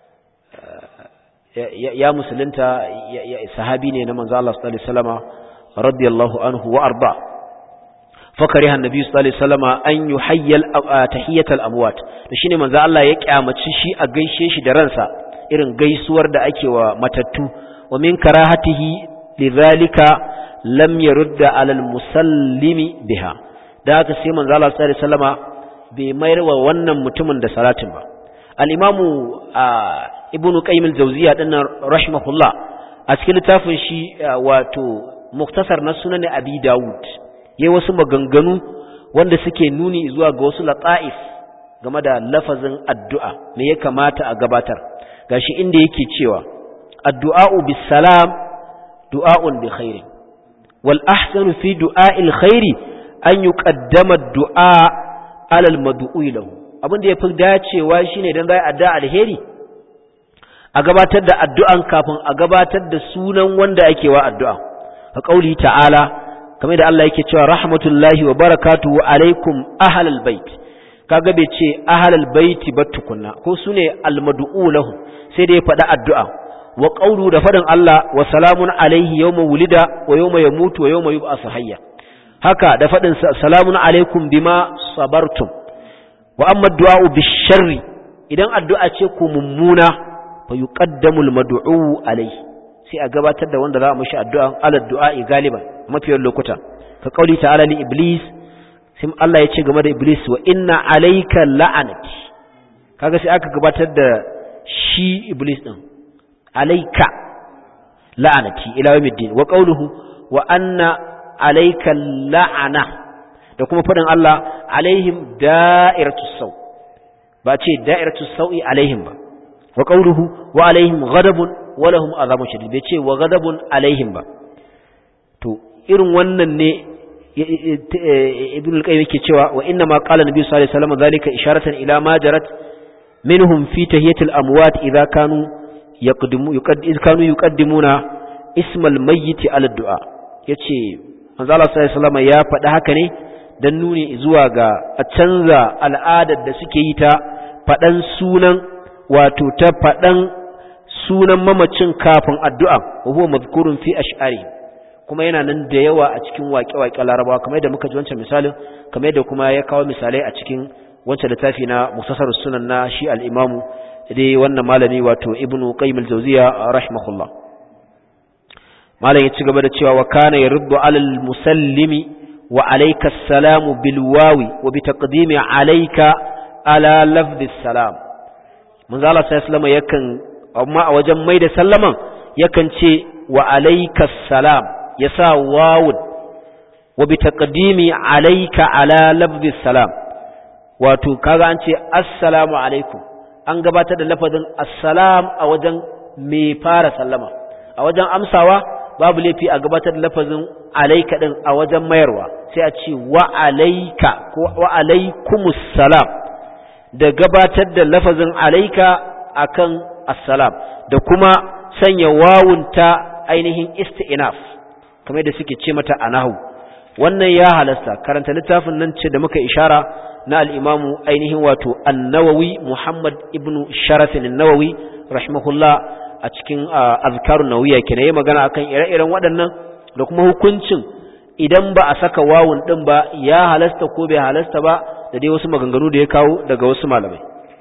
ya musulunta sahabi ne na manzo Allah sallallahu alaihi wasallama radiyallahu anhu wa arda fakariha annabi sallallahu alaihi wasallama an yuhayyal tahiyatal amwat to shine manzo Allah ya kyamaci shi a gaishe shi da ransa irin gaisuwar da ake wa matattu wa min karahatihi lidhalika lam yurda alal musallimi biha da haka sai manzo Allah sallallahu alaihi wasallama bai mayar wa wannan mutumin da salatin ba al-imamu ibnu qayyim al-jawziya dinnan rahimahullah a cikin littafin shi wato muktasar na sunan abi daud yayi wasu maganganu wanda suke nuni zuwa ga wasu lata'if game da lafazin addu'a me ya kamata a gabatar gashi inda yake cewa addu'a'u bis salam du'a'un bi khairi wal ahsanu fi du'a'il khairi an yuqaddama du'a ala al mad'u lahu abin da yafi dacewa shine dan zai addu'a alheri a gabatar da addu'an kafin a gabatar da sunan wanda ake wa addu'a a kauli ta'ala kamar da Allah yake cewa rahmatullahi wa barakatuhu alaikum ahlal bait kaga bai ce ahlal baiti ba tukunna ko sune almad'u lahu sai da ya faɗa addu'a wa qawlu da faɗin Allah wa salamun alaihi yawma wulida wa yawma yamutu wa yawma yub'asu hayya haka da faɗin salamun alaikum bima sabartum wa amma du'a bisharri idan addu'a ce ku mummuna fa yuqaddamu almad'u alaihi sai a gabatar da wanda za a mishi addu'a ala du'a galiban mafiyar lokuta ka kauli ta'ala li iblis sai Allah ya ce game da iblis wa inna alayka la'anati kaga sai aka gabatar da shi iblis din alayka la'anati ila yawmiddin wa qawluhu wa anna alayka la'ana da kuma fadin Allah alaihim da'iratus saw ba ce da'iratus sawi alaihim ba wa qawluhu wa alaihim ghadabun wa lahum azabun shadid bai ce wa ghadabun alaihim ba to irin wannan ne ibn al-qayyim yake cewa wa inna ma qala nabi sallallahu alaihi wasallam zalika isharatan ila ma jarat minhum fi tahiyatil amwat idha kanu yaqdimu yuqaddimu kanu yuqaddimuna ismal mayyit ala du'a yace manzo Allah sallallahu alaihi wasallam ya faɗi haka ne dan nuni zuwa ga a canza al'adar da suke yi ta faɗan sunan wato ta faɗan sunan mamacin kafin addu'a wa huwa mazkurun fi ash'ari kuma yana nan da yawa a cikin waƙe-waƙe larabawa kamar yadda muka ji wancan misalin kamar yadda kuma ya kawo misalai a cikin wancan littafi na musasar sunan na shi al'imamu dai wannan malami wato ibnu qayyim al-jawziya rahimahullah malam ya ci gaba da cewa wa kana yaruddu alal musallimi wa alayka assalamu bil wawi wa bi taqdimi alayka ala lafdhi salam manzo Allah sallallahu alaihi yakan amma a wajen mai da sallaman yakan ce wa alayka salam ya sa wawun wa bi taqdimi alayka ala lafzi salam wato kaga an ce assalamu alaikum an gabatar da lafazin assalam a wajen mai fara sallama a wajen amsawa babu laifi a gabatar da lafazin alayka din a wajen mayarwa sai a ce wa alayka ko wa alaikumus salam da gabatar da lafazin alayka akan assalam da kuma sanya wawun ta ainihin isti'naf kamar da suke ce mata a nahu wannan ya halasta karanta littafin nan ce da muka ishara na al'imamu ainihin wato annawawi muhammad ibn sharafin nawawi rahimahullah a cikin azkarun nawiya ke na yi magana akan ire-iren waɗannan da kuma hukuncin idan ba a saka wawun ɗin ba ya halasta ko bai halasta ba da dai wasu maganganu da ya kawo daga wasu malamai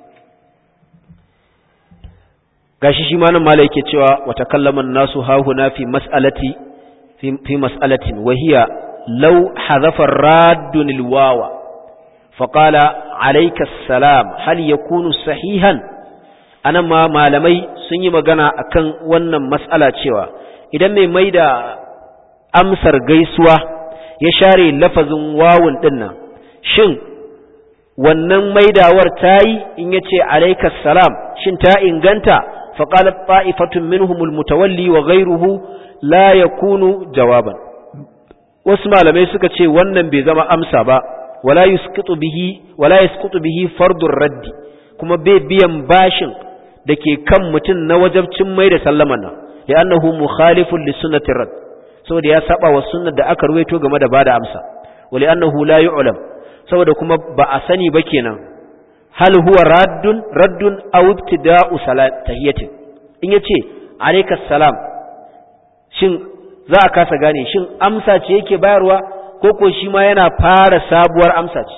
gashi shi malam malai yake cewa wata kallaman nasu hahuna fi mas'alati في مسألة وهي لو حذف الراد الواو فقال عليك السلام هل يكون صحيحا أنا ما malamai sun yi magana akan wannan mas'ala cewa idan mai maida amsar gaisuwa ya share lafazin wawun dinnan shin wannan maidawar tayi in yace alayka salam shin ta inganta faqalat ta'ifatun minhumul mutawalli wa ghayruhu la ya kunu jawaban wasu malamai suka ce wannan bai zama amsa ba wala yusqitu bihi wala yasqutu bihi fardur raddi kuma bai biyan bashin da ke kan mutum na wajabcin mai da sallaman nan da annahu mukhalifun li sunnatir rad saboda ya saba wa sunnar da aka ruwaito game da bada amsa wali annahu la yu'lam saboda kuma ba a sani ba kenan hal huwa raddun raddun aw ibtida'u salat tahiyatin in yace alayka salam shin za a kasa gane shin amsa ce yake bayarwa ko ko shi ma yana fara sabuwar amsa ce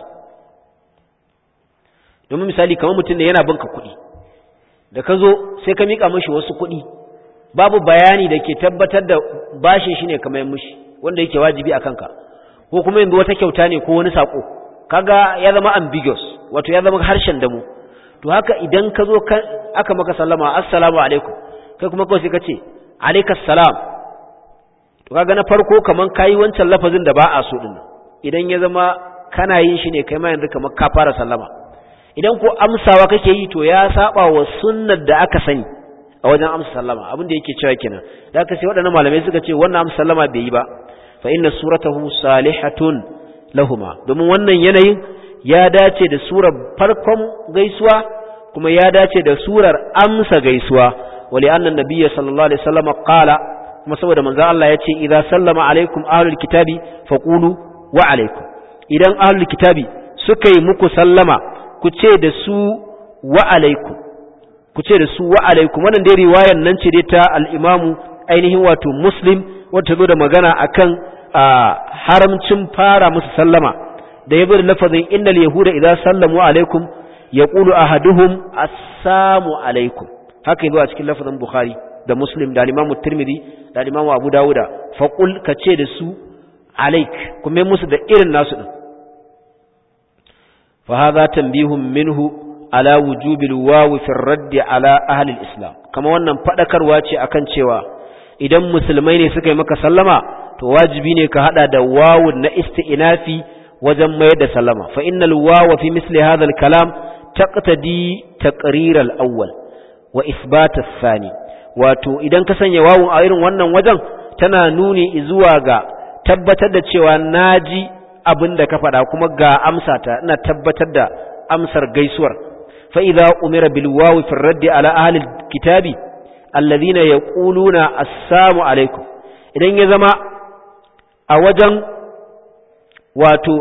domin misali kamar mutum ne yana binka kuɗi da ka zo sai ka miƙa mashi wasu kuɗi babu bayani da ke tabbatar da bashin shi ne kamar mushi wanda yake wajibi a kanka ko kuma yanzu wata kyauta ne ko wani saƙo kaga ya zama ambiguous wato ya zama harshen damu to haka idan ka zo aka maka sallama assalamu alaikum kai kuma kawai sai ka ce alaikas salam to kaga na farko kaman kayi wancan lafazin da ba a so din idan ya zama kana yin shi ne kai ma yanzu kamar ka fara sallama idan ko amsawa kake yi to ya saba wa sunnar da aka sani a wajen amsa sallama abin da yake cewa kenan da aka sai waɗannan malamai suka ce wannan amsa sallama bai yi ba fa inna suratahu salihatun lahuma domin wannan yanayin ya dace da surar farkon gaisuwa kuma ya dace da surar amsa gaisuwa wali annan nabiyya sallallahu alaihi wasallam qala kuma saboda manzo Allah ya ce idza sallama alaikum ahlul kitabi faqulu wa alaikum idan ahlul kitabi suka yi muku sallama ku ce da su wa alaikum ku ce da su wa alaikum wannan dai riwayar nan ce dai ta al-imamu ainihin wato muslim wata zo da magana akan haramcin fara musu sallama da ya bi da lafazin innal yahuda idza sallamu alaikum yaqulu ahaduhum assalamu alaikum haka yazo a cikin lafazin bukhari da muslim da imamu tirmidhi da imamu abu dawuda faqul ka ce da su alaik kuma musu da irin nasu din fa hadha tanbihun minhu ala wujubil wawi fi raddi ala ahli al-islam kama wannan fadakarwa ce akan cewa idan musulmai ne suka yi maka sallama to wajibi ne ka hada da wawun na isti'nafi wajen mayar da sallama fa innal wawa fi misli hadha al-kalam taqtadi taqrir al-awwal wa isbat ath-thani wato idan ka sanya wawun a irin wannan wajen tana nuni zuwa ga tabbatar da cewa naji abin da ka faɗa kuma ga amsata ina tabbatar da amsar gaisuwar fa idza umira bil wawi fi raddi ala ahli kitabi alladhina yaquluna assalamu alaikum idan ya zama a wajen wato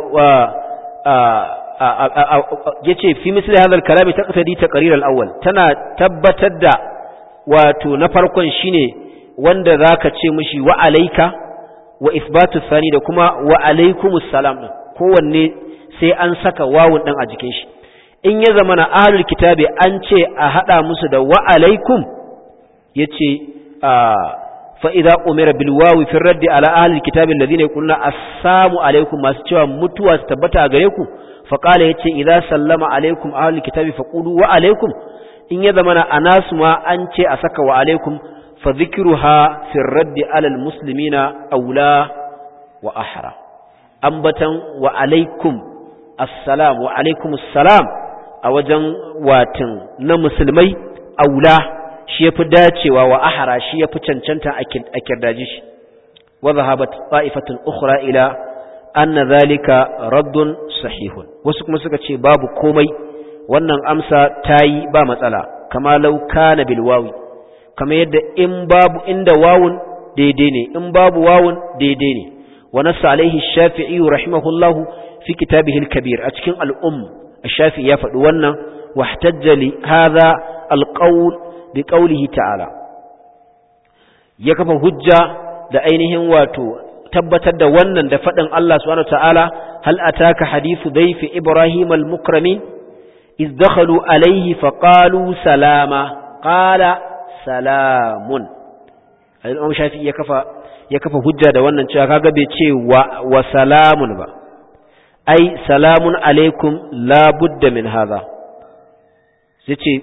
yace fi misli hadha al-kalami taqtadi taqrir al-awwal tana tabbatar da wato na farkon shine wanda zaka ce mishi wa alayka wa isbatu thani da kuma wa alaykumus salam din kowanne sai an saka wawun din a jikin shi in ya zama na ahlul kitabi an ce a hada musu da wa alaykum yace fa idza umira bil wawi fi raddi ala ahlil kitabi alladhina yaquluna assalamu alaykum masu cewa mutuwa su tabbata a gare ku fa qala yace idza sallama alaykum ahlul kitabi faqulu wa alaykum in ya zama na anasu ma an ce a saka wa alaikum fa dhikruha fi raddi ala al muslimina aula wa ahra ambatan wa alaikum assalam wa alaikum assalam a wajen watan na musulmai aula shi yafi dacewa wa ahra shi yafi cancanta a kirdaji shi wa zahabat ta'ifatun ukhra ila anna zalika raddun sahihun wasu kuma suka ce babu komai wannan amsa tayi ba matsala kama law kana bil wawi kama yadda in babu inda wawun daidai ne in babu wawun daidai ne wa nassa alaihi shafi'i rahimahullahu fi kitabihi al-kabir a cikin al-umm ash-shafi'i ya faɗi wannan wahtajja li hadha al-qawl bi qawlihi ta'ala ya kafa hujja da ainihin wato tabbatar da wannan da faɗin Allah subhanahu ta'ala hal ataka hadithu dayfi ibrahim al-mukramin iz dakhalu alayhi faqalu salama qala salamun al-imam shafi'i ya kafa ya kafa hujja da wannan cewa kaga bai ce wa, wa salamun ba ai salamun alaikum la budda min hadha sai ce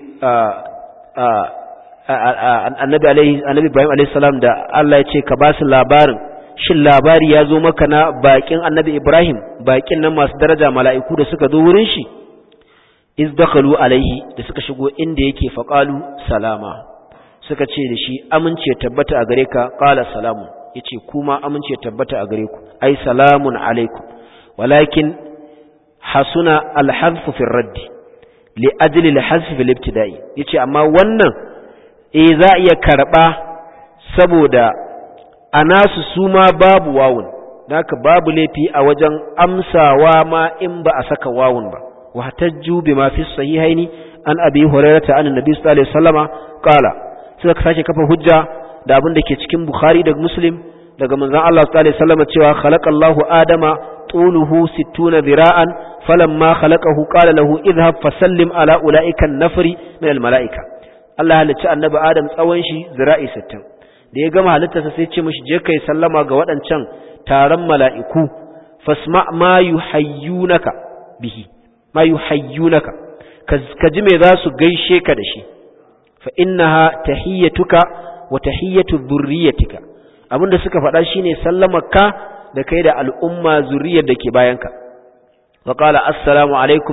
annabi alaihi annabi ibrahim alaihi salam da Allah ya ce ka ba su labarin shin labari ya zo maka na bakin annabi ibrahim bakin nan masu daraja mala'iku da suka zo wurin shi iz dakhalu alaihi da suka shigo inda yake faqalu salama suka ce da shi amince tabbata a gare ka qala salamun yace kuma amince tabbata a gare ku ai salamun alaikum walakin hasuna alhadf fi radd li ajli alhadf fi ibtida'i yace amma wannan eh za iya karba saboda anasu su ma babu wawun naka babu laifi a wajen amsawa ma in ba a saka wawun ba wa hatajju bima fi sahihaini an abi hurairata an annabi sallallahu alaihi wasallama qala suka sake kafa hujja da abin da ke cikin Bukhari da Muslim daga manzon Allah sallallahu alaihi wasallam cewa khalaqallahu adama tuluhu 60 dhira'an falamma khalaqahu qala lahu idhhab fasallim ala ulaika an-nafri min al-mala'ika Allah halicci annabi Adam tsawon shi zira'i 60 da ya gama halittarsa sai ce mishi je kai sallama ga waɗancan taron mala'iku fasma ma yuhayyunaka bihi ma yuhayyunaka ka ji me za su gaishe ka da shi fa innaha tahiyyatuka wa tahiyyatu dhurriyyatika abinda suka faɗa shine sallamarka da kai da al'umma zuriyar da ke bayanka wa qala assalamu alaikum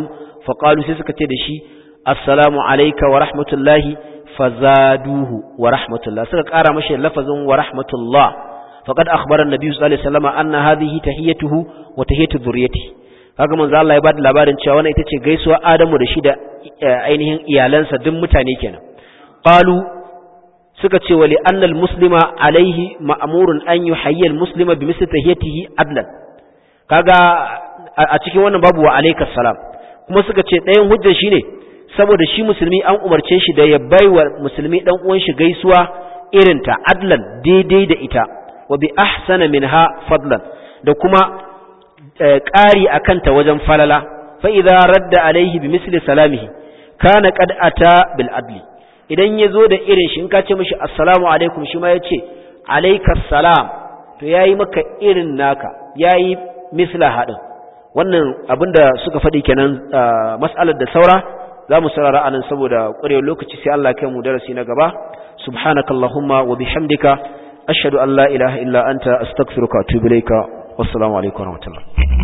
fa qalu sai suka ce da shi assalamu alayka wa rahmatullahi fazaduhu wa rahmatullah suka kara mashi lafazin wa rahmatullah faqad akhbara an-nabi sallallahu alaihi wasallam anna hadhihi tahiyatuhu wa tahiyatu dhurriyyati kaga manzo Allah ya bada labarin cewa wannan ita ce gaisuwa Adamu da shi da ainihin iyalansa duk mutane kenan qalu suka ce wali annal muslima alaihi ma'murun an yuhayyi al-muslima bi misli tahiyatihi adlan kaga a cikin wannan babu wa alaikas salam kuma suka ce ɗayan hujjar shine saboda shi musulmi an umarce shi da ya baiwa musulmi dan uwan shi gaisuwa irin ta adlan daidai da ita wa bi ahsana minha fadlan da kuma ƙari akan ta wajen falala fa idza radda alaihi bi misli salamihi kana qad ata bil adli idan ya zo da irin shi in ka ce mishi assalamu alaikum shi ma ya ce alaikas salam to yayi maka irin naka yayi misla haɗin wannan abinda suka faɗi kenan mas'alar da saura za mu saurara anan saboda ƙwarewar lokaci sai Allah kai mu darasi na gaba subhanakallahumma wa bihamdika ashhadu an la ilaha illa anta astaghfiruka wa atubu ilayka wassalamu alaikum wa rahmatullah